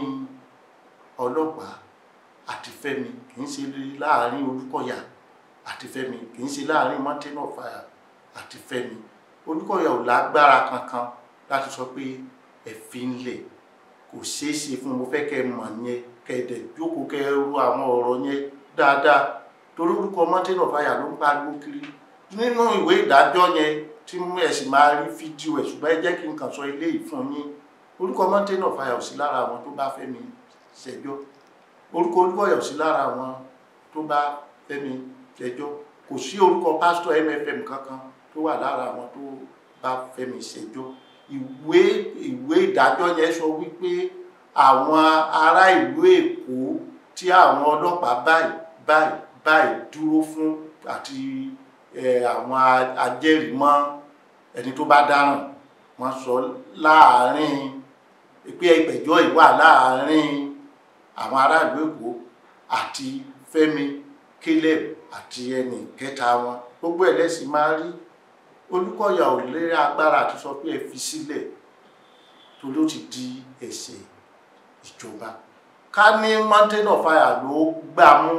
ọlọ́pàá àti Fẹ́mi kì í ṣe láàárín Olúkọ̀yà àti Fẹ́mi kì í ṣe láàárín Mountain of Fire àti Fẹ́mi Olúkọ̀yà ò lágbára kankan láti sọ pé ẹ fi ń lẹ̀ kò ṣeé ṣe fún mo fẹ́ kẹ́ ẹ mọ̀ yẹn kẹ́ ẹ dẹ̀ jókòó kẹ́ ẹ ru àwọn ọ̀rọ̀ yẹn dáadáa torí orúkọ Mountain of Fire ló ń pariwo kiri nínú ìwé ìdájọ́ yẹn tí ẹ sì máa rí fídíò ẹ̀ ṣùgbọ́n ẹ jẹ́ kí n kàn sọ eléyìí fún yín orúkọ Mountain of Fire ò sí lára àwọn tó bá Fẹ́mi ṣẹjọ́ orúkọ Olúkọ̀yà ò sí lára àwọn tó bá Fẹ́mi ṣẹjọ́ kò sí orúkọ pásítọ̀ MFM kankan tó wà lára àwọn tó bá Fẹ́mi ṣẹjọ́ ìwé ìwé ìdájọ́ yẹn sọ wípé àwọn ará ìlú Èkó tí àwọn ọlọ́pàá báyìí báyìí báyìí dúró fún àti àwọn ajẹ́rìímọ́ ẹni tó bá dáràn wọ́n sọ láàárín pé ìgbẹ́jọ́ yìí wà láàárín àwọn ará ìlú Èkó àti Fẹ́mi Caleb àti ẹnì kẹta wọn gbogbo ẹ̀ lẹ́sìn máa rí Olúkọ̀yà ò lé agbára àti sọ pé ẹ fi sílẹ̀ torí ó ti di ẹ̀ṣẹ̀ ìjọba ká ní Mountain of Fire ló gbà mú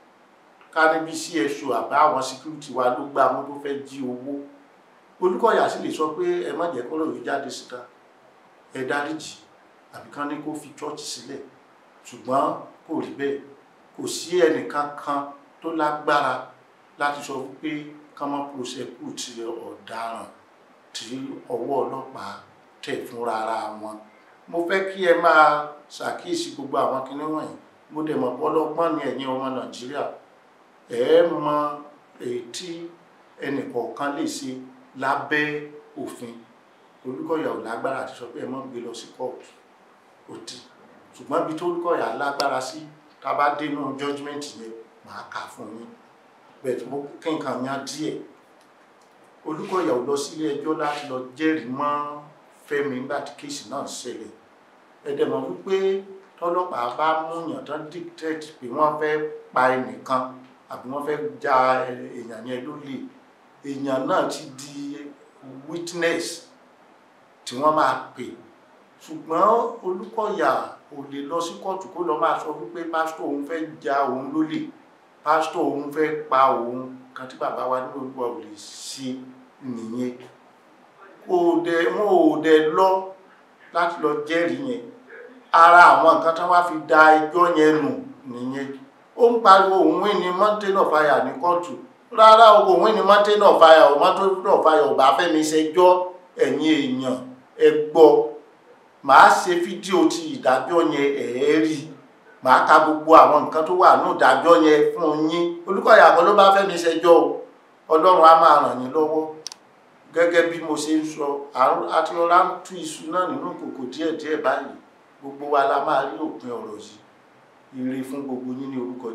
ká ní bí CSO àbá àwọn security wa ló gbà mú tó fẹ́ jí owó Olúkọ̀yà sì lè sọ pé ẹ má jẹ́ kọ́rọ̀ yìí jáde síta ẹ dáríjì àbí kán ní kó fi church sílẹ̀ ṣùgbọ́n kò rí bẹ́ẹ̀ kò sí ẹnìkan kan tó lágbára láti sọ pé ká má prosecute ọ̀daràn tí ọwọ́ ọlọ́pàá tẹ̀ fúnra ara wọn mo fẹ́ kí ẹ máa ṣàkíyèsí gbogbo àwọn kinní wọ̀nyí mo dẹ̀ mọ̀ pọ́lọ́gbọ́n ní ẹ̀yin ọmọ nàìjíríà ẹ mọ èyí tí ẹnìkọ̀ọ̀kan lè ṣe lábẹ́ òfin Olúkọ̀yà ò lágbára àti sọ pé ẹ má gbé lọ sí kóòtù ó ti ṣùgbọ́n ibi tó Olúkọ̀yà lágbára sí tá a bá dénú judgement yẹn màá kà fún yín bẹ́ẹ̀ mo kí nǹkan yan díẹ̀ Olúkọ̀yà ò lọ sílé ẹjọ́ láti lọ jẹ́rìí mọ́ Fẹ́mi nígbà tí kéèsì náà ṣẹlẹ̀ ẹ̀dẹ̀ mọ̀ wípé tọ́lọ́pàá bá múyàn tán dictate pé wọ́n fẹ́ pa ẹnìkan àbí wọ́n fẹ́ ja èèyàn yẹn lólè èèyàn náà ti di witness tí wọ́n máa pè ṣùgbọ́n Olúkọ̀yà ò lè lọ sí kóòtù kó lọ máa sọ wípé pásítọ̀ òun fẹ́ ja òun lólè pásítọ̀ òun fẹ́ pa òun kan tí bàbá wa nínú Olúwa ò lè ṣe nìyẹn òde wọn ò dẹ lọ láti lọ jẹ́rìí yẹn ara àwọn nǹkan tí wọ́n fi da ẹjọ́ yẹn nù nìyẹn ó ń pariwo òun wí ní Mountain of Fire ní kóòtù rárá òun wí ní Mountain of Fire ò Mountain of Fire ò bá Fẹ́mi ṣẹjọ́ ẹ̀yin èèyàn ẹ gbọ́ màá ṣe fídíò ti ìdájọ́ yẹn ẹ̀ rí màá ka gbogbo àwọn nǹkan tó wà ní ìdájọ́ yẹn fún yín Olúkọ̀yà kan ló bá Fẹ́mi ṣẹjọ́ o Ọlọ́run á máa ràn yín lọ́wọ́ gẹ́gẹ́ bí mo ṣe ń sọ àti ọ̀rá ń tú iṣu náà nínú kòkò díẹ̀díẹ̀ báyìí gbogbo wa la máa rí òpin ọ̀rọ̀ yìí ire fún gbogbo yín ní orúkọ